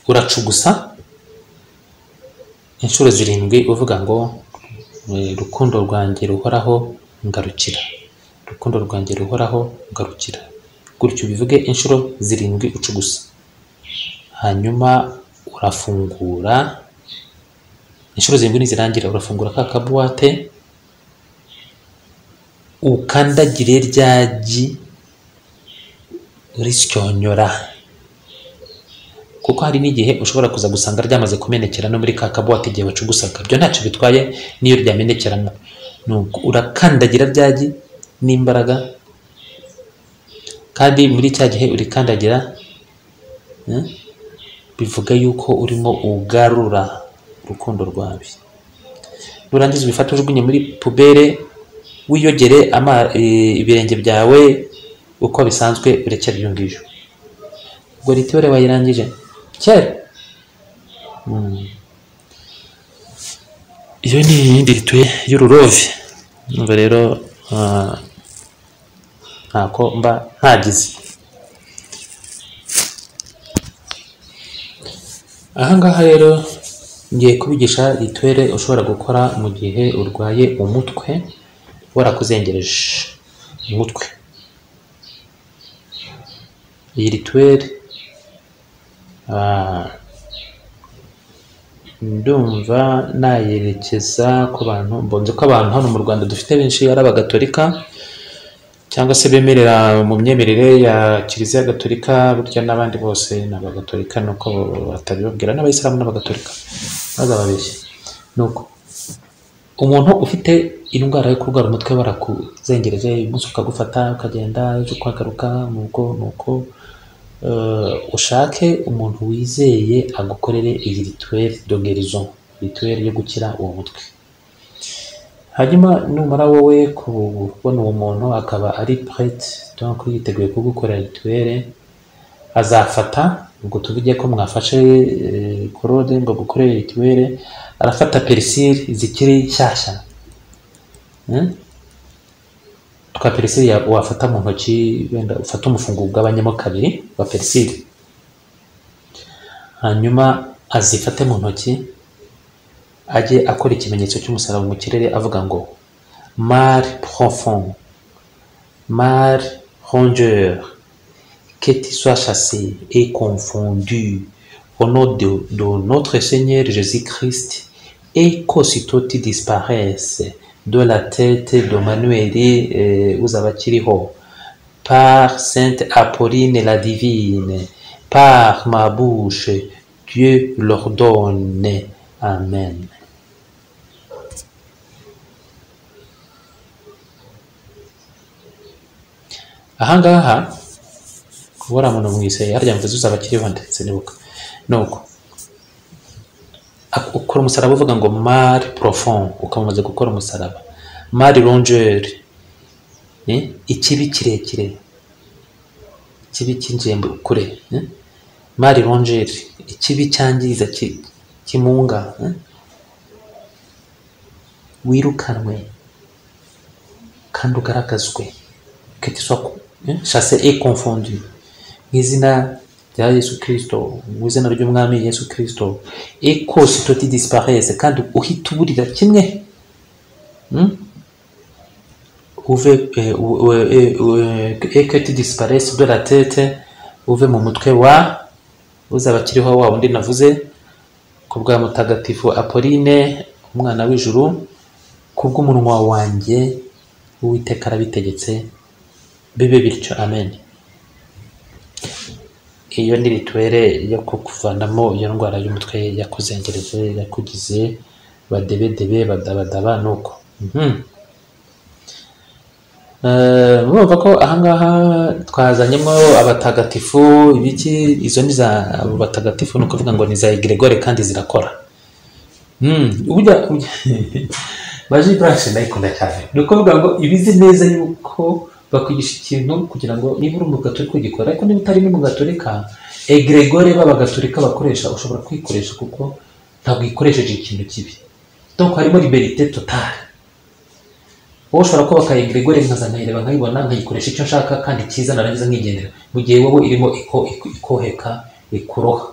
uracugusa inshuro zirindwi uvuga ngo "Eh, rukundo rwanjye ruhoraho ngarukira rukundo rwanjye ruhoraho ngarukira gutyo ubivuge inshuro zirindwi ucugusa hanyuma urafungura inshuro zirindwi nizirangira urafungura ka kabuwate ukandagire ryagi risyonyora kuko hari n'igihe ushobora kuza gusanga ryamaze kumenekera no muri ka kabuwate igihe wacugusaga ibyo ntacyo bitwaye n'iyo ryamenekeramo Nuko urakandagira ryagi n'imbaraga kandi muri cya gihe urikandagira eh, bivuga yuko urimo ugarura urukundo rwawe nurangiza ubifate ujugunye muri pubere wiyogere ama- eh, ibirenge byawe uko bisanzwe urekera ibyo ngibyo ubwo ritiyore wayirangije kera Mm. iyo ni iyindi rituye y'ururove numva rero ah, ntako mba ntagize ahangaha rero ngiye kubigisha rituwere ushobora gukora mu gihe urwaye umutwe warakuzengereje umutwe iyi rituwere ah, ndumva nayerekeza ku bantu mbonye ko abantu hano mu rwanda dufite benshi ari abagatolika cyangwa se bemerera mu myemerere ya kiliziya gatolika burya n'abandi bose ni abagatolika nuko batabibabwira n'abayisilamu n'abagatolika baza babeshye nuko umuntu ufite indwara yo kurwara umutwe warakuzengereje umunsi ukagufata ukagenda ejo ukagaruka nuko nuko eh, ushake umuntu wizeye agukorere iyi rituweri dogerizo rituweri yo gukira uwo mutwe hanyuma numara wowe kubona uwo muntu akaba ari prete donc yiteguye kugukorera rituweri azafata ubwo tuvuge ko mwafashe eh, korode ngo gukorere rituweri arafata perisire zikiri nshyashya Eh? twa perisire ya- wafata mu ntoki wenda ufata umufungo ugabanyemo kabiri wa perisire hanyuma azifate mu ntoki ajye akora ikimenyetso cy'umusaraba mu kirere avuga ngo mari profond mari rongeur que tu sois chassé et confondu au nom de, de notre Seigneur Jésus-Christ et qu'aussitôt tu disparaisses de la tête de Manuel euh, uzabakiriho par Sainte Apolline la Divine, par ma bouche, Dieu l'ordonne. Amen. ahangaha kubura muntu mwise harya mvuze uzabakiriho ndetse nibuka nuko ak- ukora umusaraba uvuga ngo mari profond ukamamaze gukora umusaraba mari rongeri ni ikibi kirekire ikibi cy'ingembe kure eh? mari rongeri ikibi cyangiza ki- kimunga eh? wirukanwe kandi ugaragazwe kete shase e confondu mu izina rya yesu kirisito mu izina ry'umwami yesu kirisito e kose toti disparese kandi uhita uburira kimwe hmm? uve eh, u- u- eh, u- eh, et que tu disparaisses de la tête uve mu mutwe wa uzabakiriho wa wundi navuze ku bwa mutagatifu apoline umwana w'ijuru ku bw'umunwa wanjye uwiteka arabitegetse bibe bityo amen iyo ni rituwere yo kukuvanamo iyo ndwara y'umutwe yakuzengereje yakugize badebedebe badabadaba nuko Mhm. Eh, murumva ko ahangaha twazanyemo abatagatifu ibiki izo ni za abo batagatifu ni ukuvuga ngo ni za egregore kandi zirakora Mm, burya baje burashe ndayikunda cyane ni ukuvuga ngo ibizi neza yuko bakwigisha ikintu kugira ngo niba uri umugaturika ugikora ariko niba utari n'umugaturika egregore b'abagaturika bakoresha ushobora kwikoresha kuko ntabwo yikoresheje ikintu kibi donc harimo liberite totale wowe ushobora kubaka egregore nkaza nkayireba nkayibona nkayikoresha icyo nshaka kandi cyiza narangiza nkigendera mu gihe wowe irimo iko- iko- ikoheka ikuroha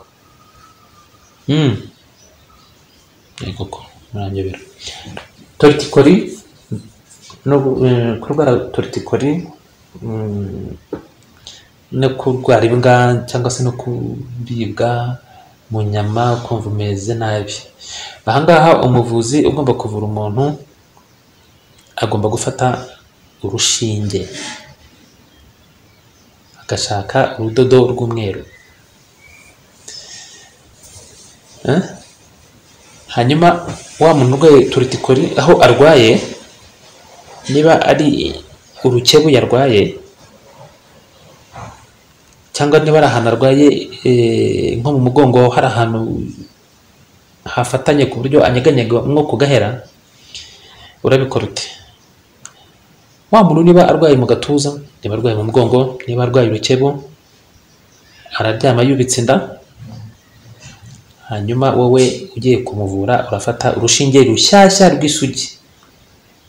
Mm. yego ko muranyobera toritikori no eh, kurwara toritikori mm, no kurwara imbwa cyangwa se no kuribwa mu nyama ukumva umeze nabi ahangaha umuvuzi ugomba kuvura umuntu agomba gufata urushinge agashaka urudodo rw'umweru Eh? hanyuma wa muntu urwaye turitikori aho arwaye niba ari urukebu yarwaye cyangwa niba ari ahantu arwaye eh, nko mu mugongo hari ahantu hafatanye ku buryo anyeganyega nko kugahera urabikora ute wa muntu niba arwaye mu gatuza niba arwaye mu mugongo niba arwaye urukebu araryama yubitse inda hanyuma wowe ugiye kumuvura urafata urushinge rushyashya rw'isugi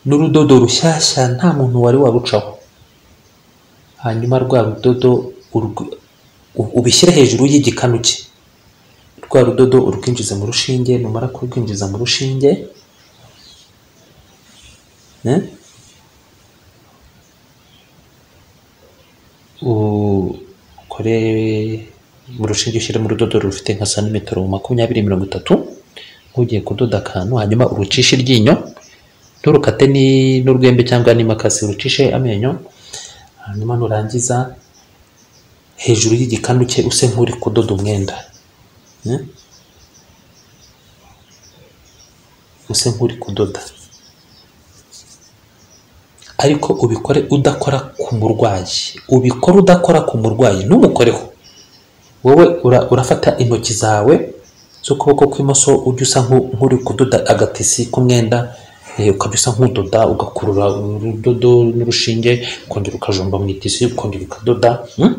n'urudodo rushyashya nta muntu wari warucaho hanyuma rwa rudodo urw- u- ubishyire hejuru y'igikanu cye rwa rudodo urwinjize mu rushinge numara kurwinjiza mu rushinge eh? ukore mu rushinge ushyiremo urudodo rufite nka santimetero makumyabiri mirongo itatu nk'ugiye kudoda akantu hanyuma urucishe iryinyo nturukate ni- n'urwembe cyangwa n'imakasi urucishe amenyo hanyuma nurangiza hejuru y'igikanu cye use nk'uri kudoda umwenda Eh? use nk'uri kudoda ariko ubikore udakora ku murwayi ubikore udakora ku murwayi ntumukoreho wowe ura- urafata intoki zawe z'ukuboko kw'imoso ujya usa nk'u- nk'uri kudoda agatisi k'umwenda eh, ukajya usa nk'udoda ugakurura urudodo n'urushinge ukongera ukajomba mu itisi ukongera ukadoda hmm?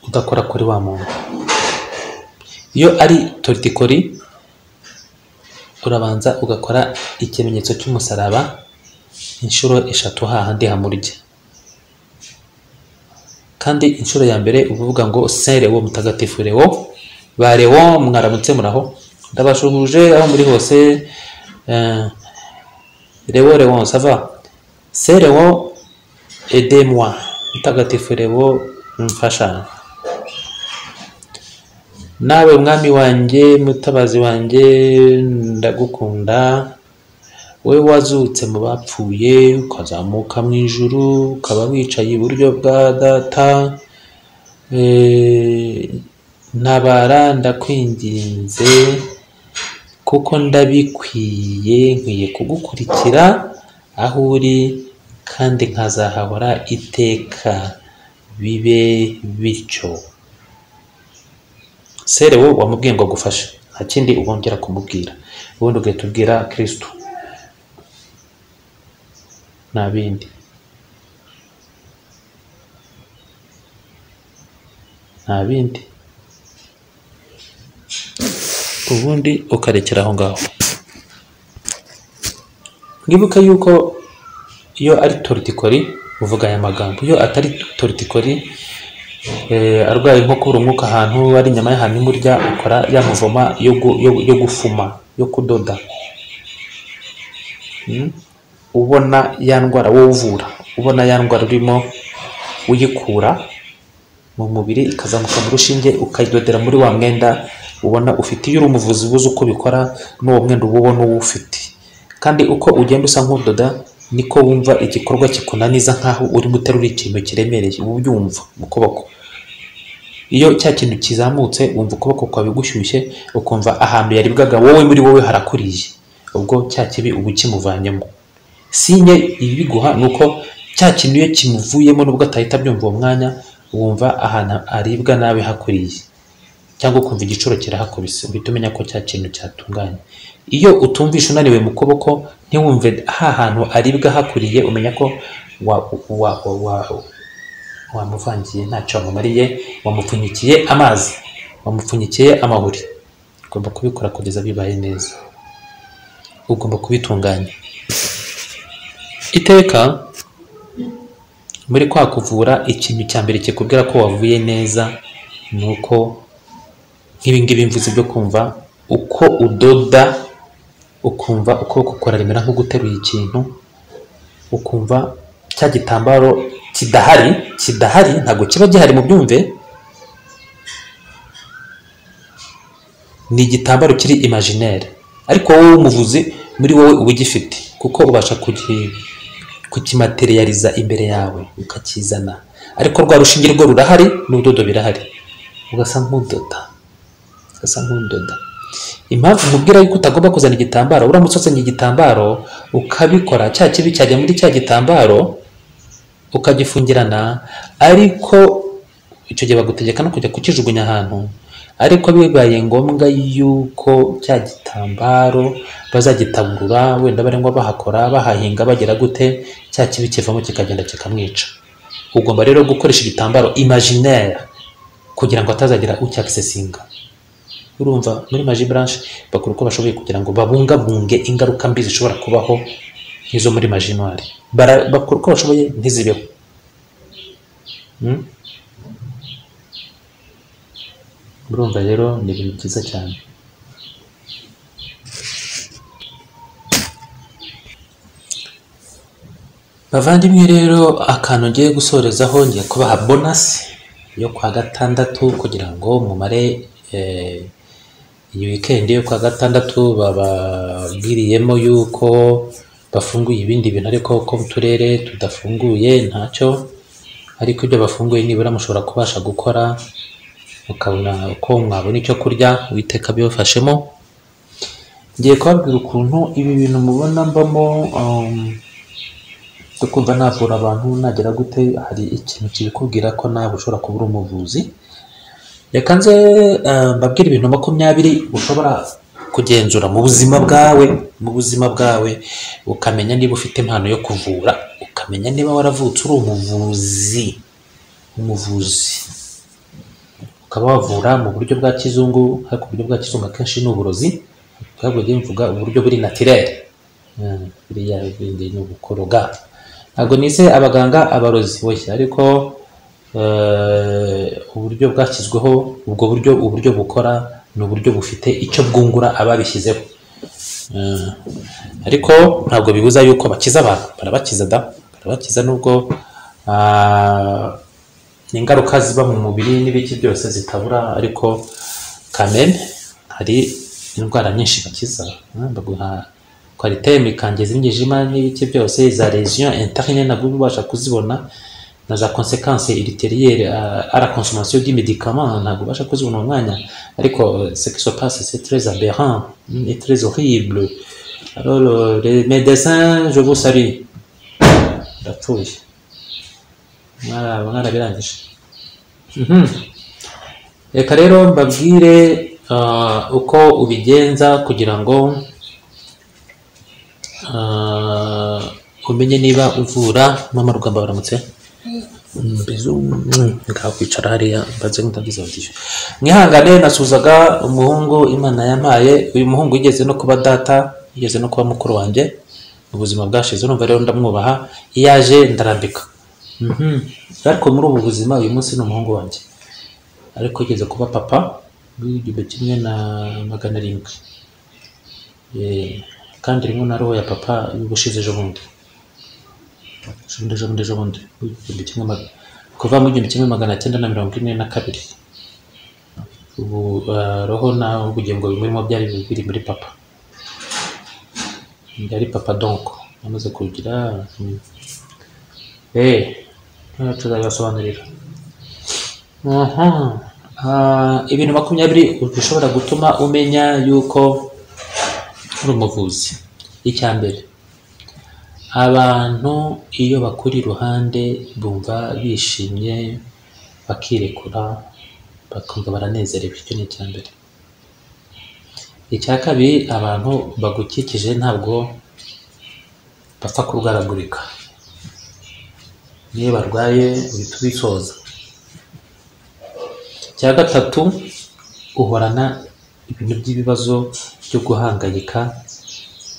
udakora kuri wa muntu iyo ari tortikori urabanza ugakora ikimenyetso cy'umusaraba inshuro eshatu hahandi hamurya kandi inshuro ya mbere uba uvuga ngo se lewo mutagatifu lewo ba lewo mwaramutse muraho ndabashuhuje aho muri hose eh, lewo lewo sava se lewo edemwa mutagatifu lewo mfasha nawe mwami wanjye mutabazi wanjye ndagukunda wowe wazutse mu bapfuye ukazamuka mu ijuru ukaba wicaye iburyo bwa data eh, ntabara ndakwinginze kuko ndabikwiye nkwiye kugukurikira aho uri kandi nkazahahora iteka bibe bityo sere wowe wamubwiye ngo agufashe nta kindi ubongera kumubwira ubundi ugahita ubwira kirisitu nta bindi nta bindi ubundi ukarekera aho ngaho mwibuke yuko iyo ari tortikori uvuga aya magambo iyo atari tortikori eh, arwaye nko kubura umwuka ahantu ari inyama y'ahantu imurya ukora ya muvoma yo gu- yo- yo gufuma yo kudoda ubona ya ndwara wowe uvura ubona ya ndwara urimo uyikura mu mubiri ikazamuka mu rushinge ukayidodera muri wa mwenda ubona ufite iyo uri umuvuzi ubuze uko ubikora n'uwo mwenda uba ubona uwo ufite kandi uko ugenda usa nk'udoda niko wumva igikorwa kikunaniza nk'aho urimo uterura ikintu kiremereye uba ubyumva mu kuboko iyo cya kintu kizamutse wumva ukuboko kwawe gushyushye ukumva ahantu yaribwaga wowe muri wowe harakuriye ubwo cya kibi uba ukimuvanyemo sinye ibiguha ni uko cya kintu iyo kimuvuyemo nubwo atahita abyumva uwo mwanya wumva ahantu aribwa nawe hakuriye cyangwa ukumva igicuro kirahakubise uhita umenya ko cya kintu cyatunganye iyo utumvisha unaniwe mu kuboko ntiwumve ha hantu aribwa hakuriye umenya ko wa, wa, wa, wa, wamuvangiye ntacyo wamumariye wamupfunyikiye amazi wamupfunyikiye amahuri ugomba kubikora kugeza bibaye neza ugomba kubitunganya iteka muri kwa kuvura ikintu cya mbere kikubwira ko wavuye neza ni uko nk'ibingibi mvuze byo kumva uko udoda ukumva ukuboko kuraremera nko guteruye ikintu ukumva cya gitambaro kidahari kidahari ntabwo kiba gihari mu byumve ni igitambaro kiri imajinere ariko wowe w'umuvuzi muri wowe uba ugifite kuko ubasha kugi- kukimaterializa imbere yawe ukakizana ariko rwa rushinge rwo rurahari n'ubudodo birahari ugasa nk'udoda ugasa nk'udoda impamvu mubwira yuko utagomba kuzana igitambaro uramutse uzanye igitambaro ukabikora cya kibi cyajya muri cya gitambaro ukagifungirana ariko icyo gihe bagutegeka no kujya kukijugunya ahantu ariko bibaye ngombwa yuko cya gitambaro bazagitaburura wenda barengwa bahakora bahahinga bagira gute cya kibi kivamo kikagenda kikamwica ugomba rero gukoresha igitambaro imajinere kugira ngo atazagira ucyakisesinga urumva muri maji branche bakora uko bashoboye kugira ngo babungabunge ingaruka mbi zishobora kubaho nk'izo muri majinwari Bara- bakora uko bashoboye ntizibeho Mm? urumva rero ni ibintu byiza cyane bavandimwe rero akantu ngiye gusorezaho ngiye kubaha bonasi yo kwa gatandatu kugira ngo mumare eh, iyi wikendi yo kwa gatandatu bababwiriyemo yuko bafunguye ibindi bintu ariko ko uturere tudafunguye ntacyo ariko ibyo bafunguye nibura mushobora kubasha gukora mukabona uko mwabona icyo kurya witeka bibafashemo ngiye kubabwira ukuntu ibi bintu mubona mbamo um, tukumva navura abantu nagera gute hari ikintu kibikubwira ko nawe ushobora kuba uri umuvuzi reka nze eh, mbabwire ibintu makumyabiri ushobora kugenzura mu buzima bwawe mu buzima bwawe ukamenya niba ufite impano yo kuvura ukamenya niba waravutse uri umuvuzi umuvuzi ukaba wavura mu buryo bwa kizungu ariko uburyo bwa kizungu akenshi ni uburozi ntabwo ngiye mvuga uburyo buri natirere Mm, biriya bindi ni ubukoroga ntabwo nize abaganga abarozi boshye ariko eh, uburyo bwashyizweho ubwo buryo uburyo bukora ni uburyo bufite icyo bwungura ababishyizeho Eh, ariko ntabwo bibuza yuko bakiza abantu barabakiza da barabakiza nubwo ah, ingaruka ziba mu mubiri n'ibiki byose zitabura ariko kamere hari indwara nyinshi bakiza eh, baguha kwariteme ikanje z'imyijima n'ibiki byose za lesion interne nabwo uba ubasha kuzibona na za konsekanse iriteriere ara consommation d'imedicament ntabwo ubasha kuzibona mu mwanya ariko eh, ce qui se passe c'est très aberrant mm, et très horrible alors euh, les médecins je vous salue ndapfuye mwara- mwarabirangije Mhm. reka rero mbabwire ah, uko ubigenza kugira ngo ah, umenye niba uvura mama rugamba baramutse Mm, bizu mm, ngaho kwicara hariya mbanze nkutagize batishyura mwihangane nasuzaga umuhungu imana yampaye uyu muhungu yigeze no kuba data yigeze no kuba mukuru wanjye mu buzima bwashize numva rero ndamwubaha iyo aje ndarambika Mhm. ariko muri ubu buzima uyu munsi ni umuhungu wanjye ariko yigeze kuba papa w'igihumbi kimwe na magana arindwi Eh, kandi rimwe na roho ya papa y'ubushize ejo bundi ejobundi ejobundi ejobundi igihumbi kimwe magana kuva mu igihumbi kimwe magana cyenda na mirongo ine na kabiri ubu eh, roho naho ubugingo bimurimo byari biri muri papa byari papa donc amaze kugira mm. eh eh, tuzabibasobanurira aha Ah, ibintu makumyabiri bishobora gutuma umenya yuko uri umuvuzi icya mbere abantu iyo bakuri iruhande bumva bishimye bakirekura bakumva baranezerewe icyo ni icya mbere icya kabiri abantu bagukikije ntabwo bapfa kurwaragurika niyo barwaye uhita ubisoza icya gatatu uhorana ibintu by'ibibazo byo guhangayika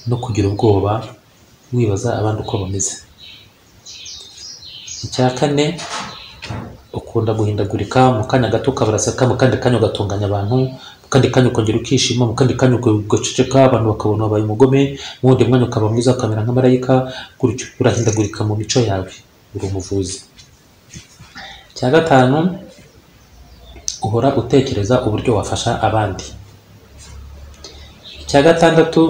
no kugira ubwoba wibaza abandi uko bameze icya kane ukunda guhindagurika mu kanya gato ukabaraseka mu kandi kanya ugatunganya abantu mu kandi kanya ukongera ukishima mu kandi kanya ugaceceka abantu bakabona wabaye umugome mu wundi mwanya ukaba mwiza ukamera nka marayika gutyo urahindagurika mu mico yawe uri umuvuzi icya gatanu uhora utekereza uburyo wafasha abandi icya gatandatu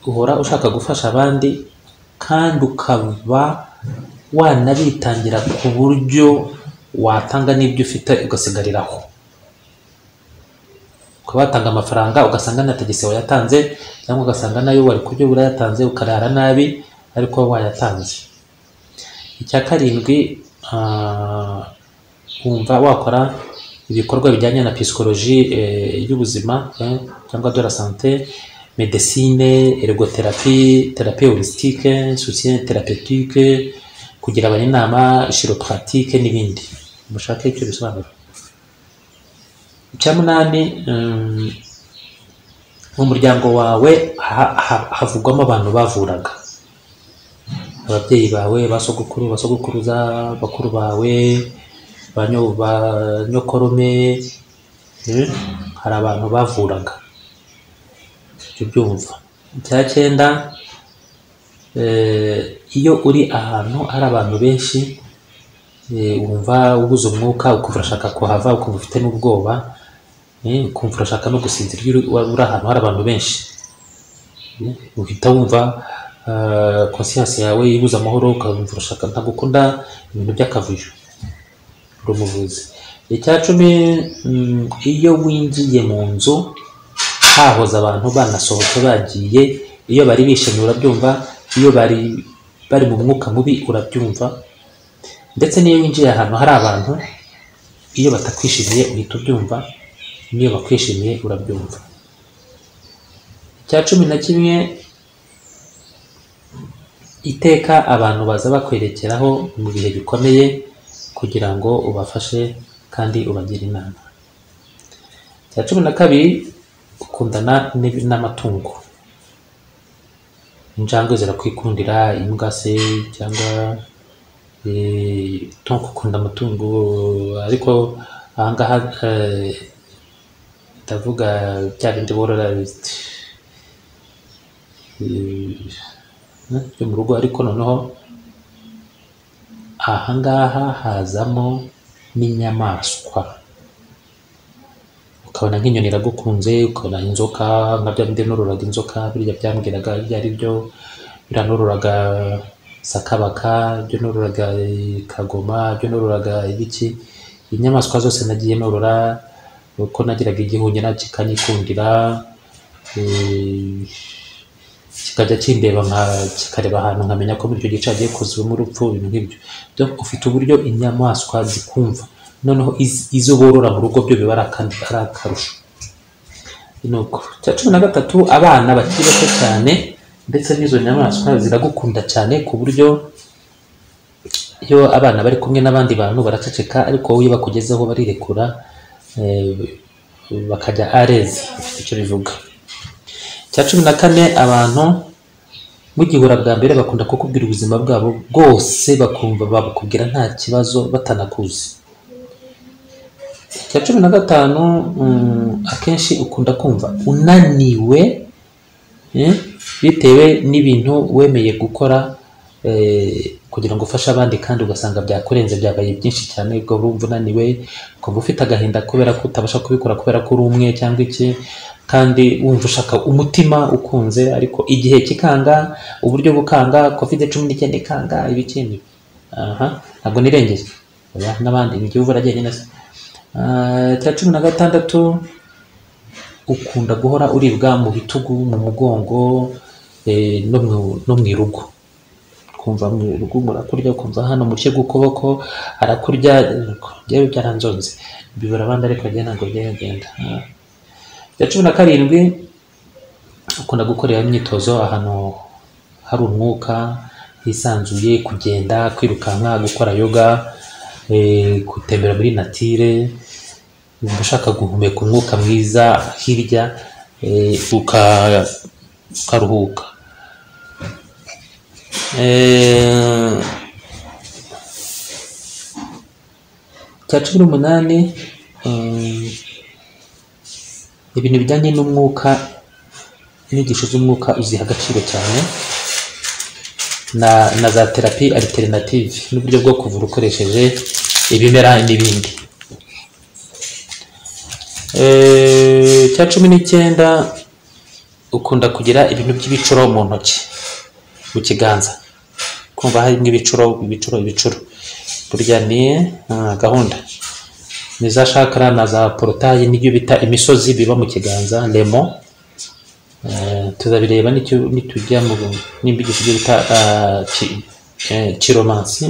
uhora ushaka gufasha abandi kandi ukaba wanabitangira ku buryo watanga n'ibyo ufite ugasigariraho ukaba watanga amafaranga ugasanga nta tagisi wayatanze cyangwa ugasanga nayo wari kurya urayatanze ukarara nabi ariko wayatanze icya karindwi ah, wumva wakora ibikorwa bijyanye na pisikoloji eh, y'ubuzima eh, cyangwa de la sante medesine ergoterapi terapi holisitike sosiyete terapetike kugira abantu inama shiropuratike n'ibindi mushake icyo bisobanura icya munani mm, mu muryango wawe ha- ha- havugwamo abantu bavuraga ababyeyi bawe ba sogokuru ba sogokuruza bakuru bawe ba nyo- ba nyokorome eh, hari abantu bavuraga ibyo byumva icya cyenda eh, iyo uri ahantu hari abantu benshi eh, wumva ubuze umwuka ukumva urashaka kuhava ukumva ufite n'ubwoba eh, ukumva urashaka no gusinzira iyo uri uri ahantu hari abantu benshi uhita wumva konsiyansi yawe ibuze amahoro ukumva urashaka ntabwo ukunda ibintu by'akavuyo uri umuvuzi icya cumi mm, iyo winjiye mu nzu hahoze abantu banasohotse bagiye iyo bari bishimye urabyumva iyo bari bari mu mwuka mubi urabyumva ndetse n'iyo winjiye ahantu hari abantu iyo batakwishimiye uhita ubyumva n'iyo bakwishimiye urabyumva icya cumi na kimwe iteka abantu baza bakwerekeraho mu bihe bikomeye kugira ngo ubafashe kandi ubagire inama icya cumi na kabiri ukundana n'ib- n'amatungo injangwe zirakwikundira imbwa se cyangwa eh, tonko ukunda amatungo ariko ahangaha eh, ndavuga bya bindi borora eh, byo mu rugo ariko noneho ahangaha hazamo n'inyamaswa ukabona nk'inyoni iragukunze ukabona inzoka nka bya bindi nororaga inzoka birya byambwiraga ibyo ari byo biriya nororaga sakabaka ibyo nororaga eh, kagoma ibyo nororaga ibiki inyamaswa zose nagiye norora uko nagiraga igihunyira kikanyikundira eh, kikajya kindeba nka kikareba ahantu nkamenya ko muri icyo gice hagiye kuzamo urupfu ibintu nk'ibyo byo ufite uburyo inyamaswa zikumva noneho iz- izo borora mu rugo byo biba ari akandi ari akarusho ni uko icya cumi na gatatu abana bakiri bato cyane ndetse n'izo nyamaswa ziragukunda cyane ku buryo iyo abana bari kumwe n'abandi bantu baraceceka ariko wowe iyo bakugezeho barirekura eh, bakajya areze bifite icyo bivuga icya cumi na kane abantu mugihura bwa mbere bakunda kukubwira ubuzima bwabo bwose bakumva babukubwira nta kibazo batanakuzi icya cumi na gatanu mm, akenshi ukunda kumva unaniwe eh, bitewe n'ibintu wemeye gukora eh, kugira ngo ufashe abandi kandi ugasanga byakurenze byabaye byinshi cyane ubwo urumva unaniwe ukumva ufite agahinda kubera ko utabasha kubikora kubera ko uri umwe cyangwa iki kandi wumva ushaka umutima ukunze ariko igihe kikanga uburyo bukanga kovide cumi n'icyenda ikanga ibikindi aha ntabwo nirengeye oya n'abandi ni igihugu uragenda neza Ah, icya cumi na gatandatu ukunda guhora uribwa mu bitugu mu mugongo eh, no mu- no mu irugu kumva mu rugo murakurya ukumva hano mushye gukuboko arakurya ariko njyewe byaranzonze bibura abandi ariko njye ntabwo byagenda icya cumi na karindwi ukunda gukorera imyitozo ahantu hari umwuka hisanzuye kugenda kwirukanka gukora yoga eh, gutembera muri natire wumva ushaka guhumeka umwuka mwiza hirya eh, uka- ukaruhuka Eh, cya cumi n'umunani eh, ibintu bijyanye n'umwuka inyigisho z'umwuka uziha agaciro cyane na, na za terapi alternative n'uburyo bwo kuvura ukoresheje ibimera n'ibindi Eh, cya cumi n'icyenda ukunda kugira ibintu by'ibicuro mu ntoki mu kiganza kumva harimo ibicuro ibicuro ibicuro burya ni ah, gahunda ni za shakara na za porotayi n'ibyo bita imisozi biba mu kiganza lemo Eh, tuzabireba n'icyo- nitujya mu nimba igihe tugiye bita ah, ki- eh, kiromansi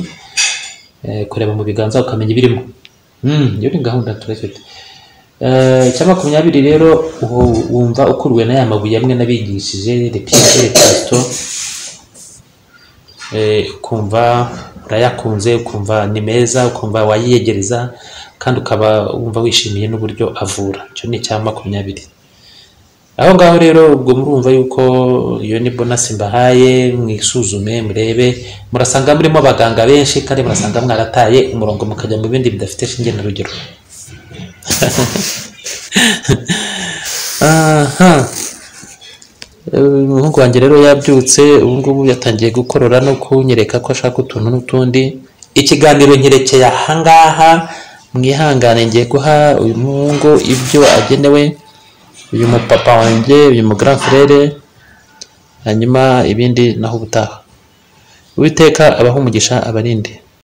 Eh, kureba mu biganza ukamenya ibirimo Mm, iyo ni gahunda turafite Eh, icya makumyabiri rero uhu- wumva ukuruwe na ya mabuye amwe nabigishije repiyere repasito Eh, ukumva urayakunze ukumva ni meza ukumva wayiyegereza kandi ukaba wumva wishimiye n'uburyo avura icyo ni icya makumyabiri aho ngaho rero ubwo murumva yuko iyo ni bonasi mbahaye mwisuzume murebe murasanga murimo abaganga benshi kandi murasanga mwarataye umurongo mukajya mu bindi bidafite shinge na rugero aha umuhungu wanjye rero yabyutse ubu ngubu yatangiye gukorora no kunyereka ko ashaka utuntu n'utundi ikiganiro nkerekeye aha ngaha mwihangane ngiye guha uyu muhungu ibyo agenewe uyu mupapa wanjye uyu mugaraferere hanyuma ibindi naho ubutaha uwiteka abaha umugisha abarinde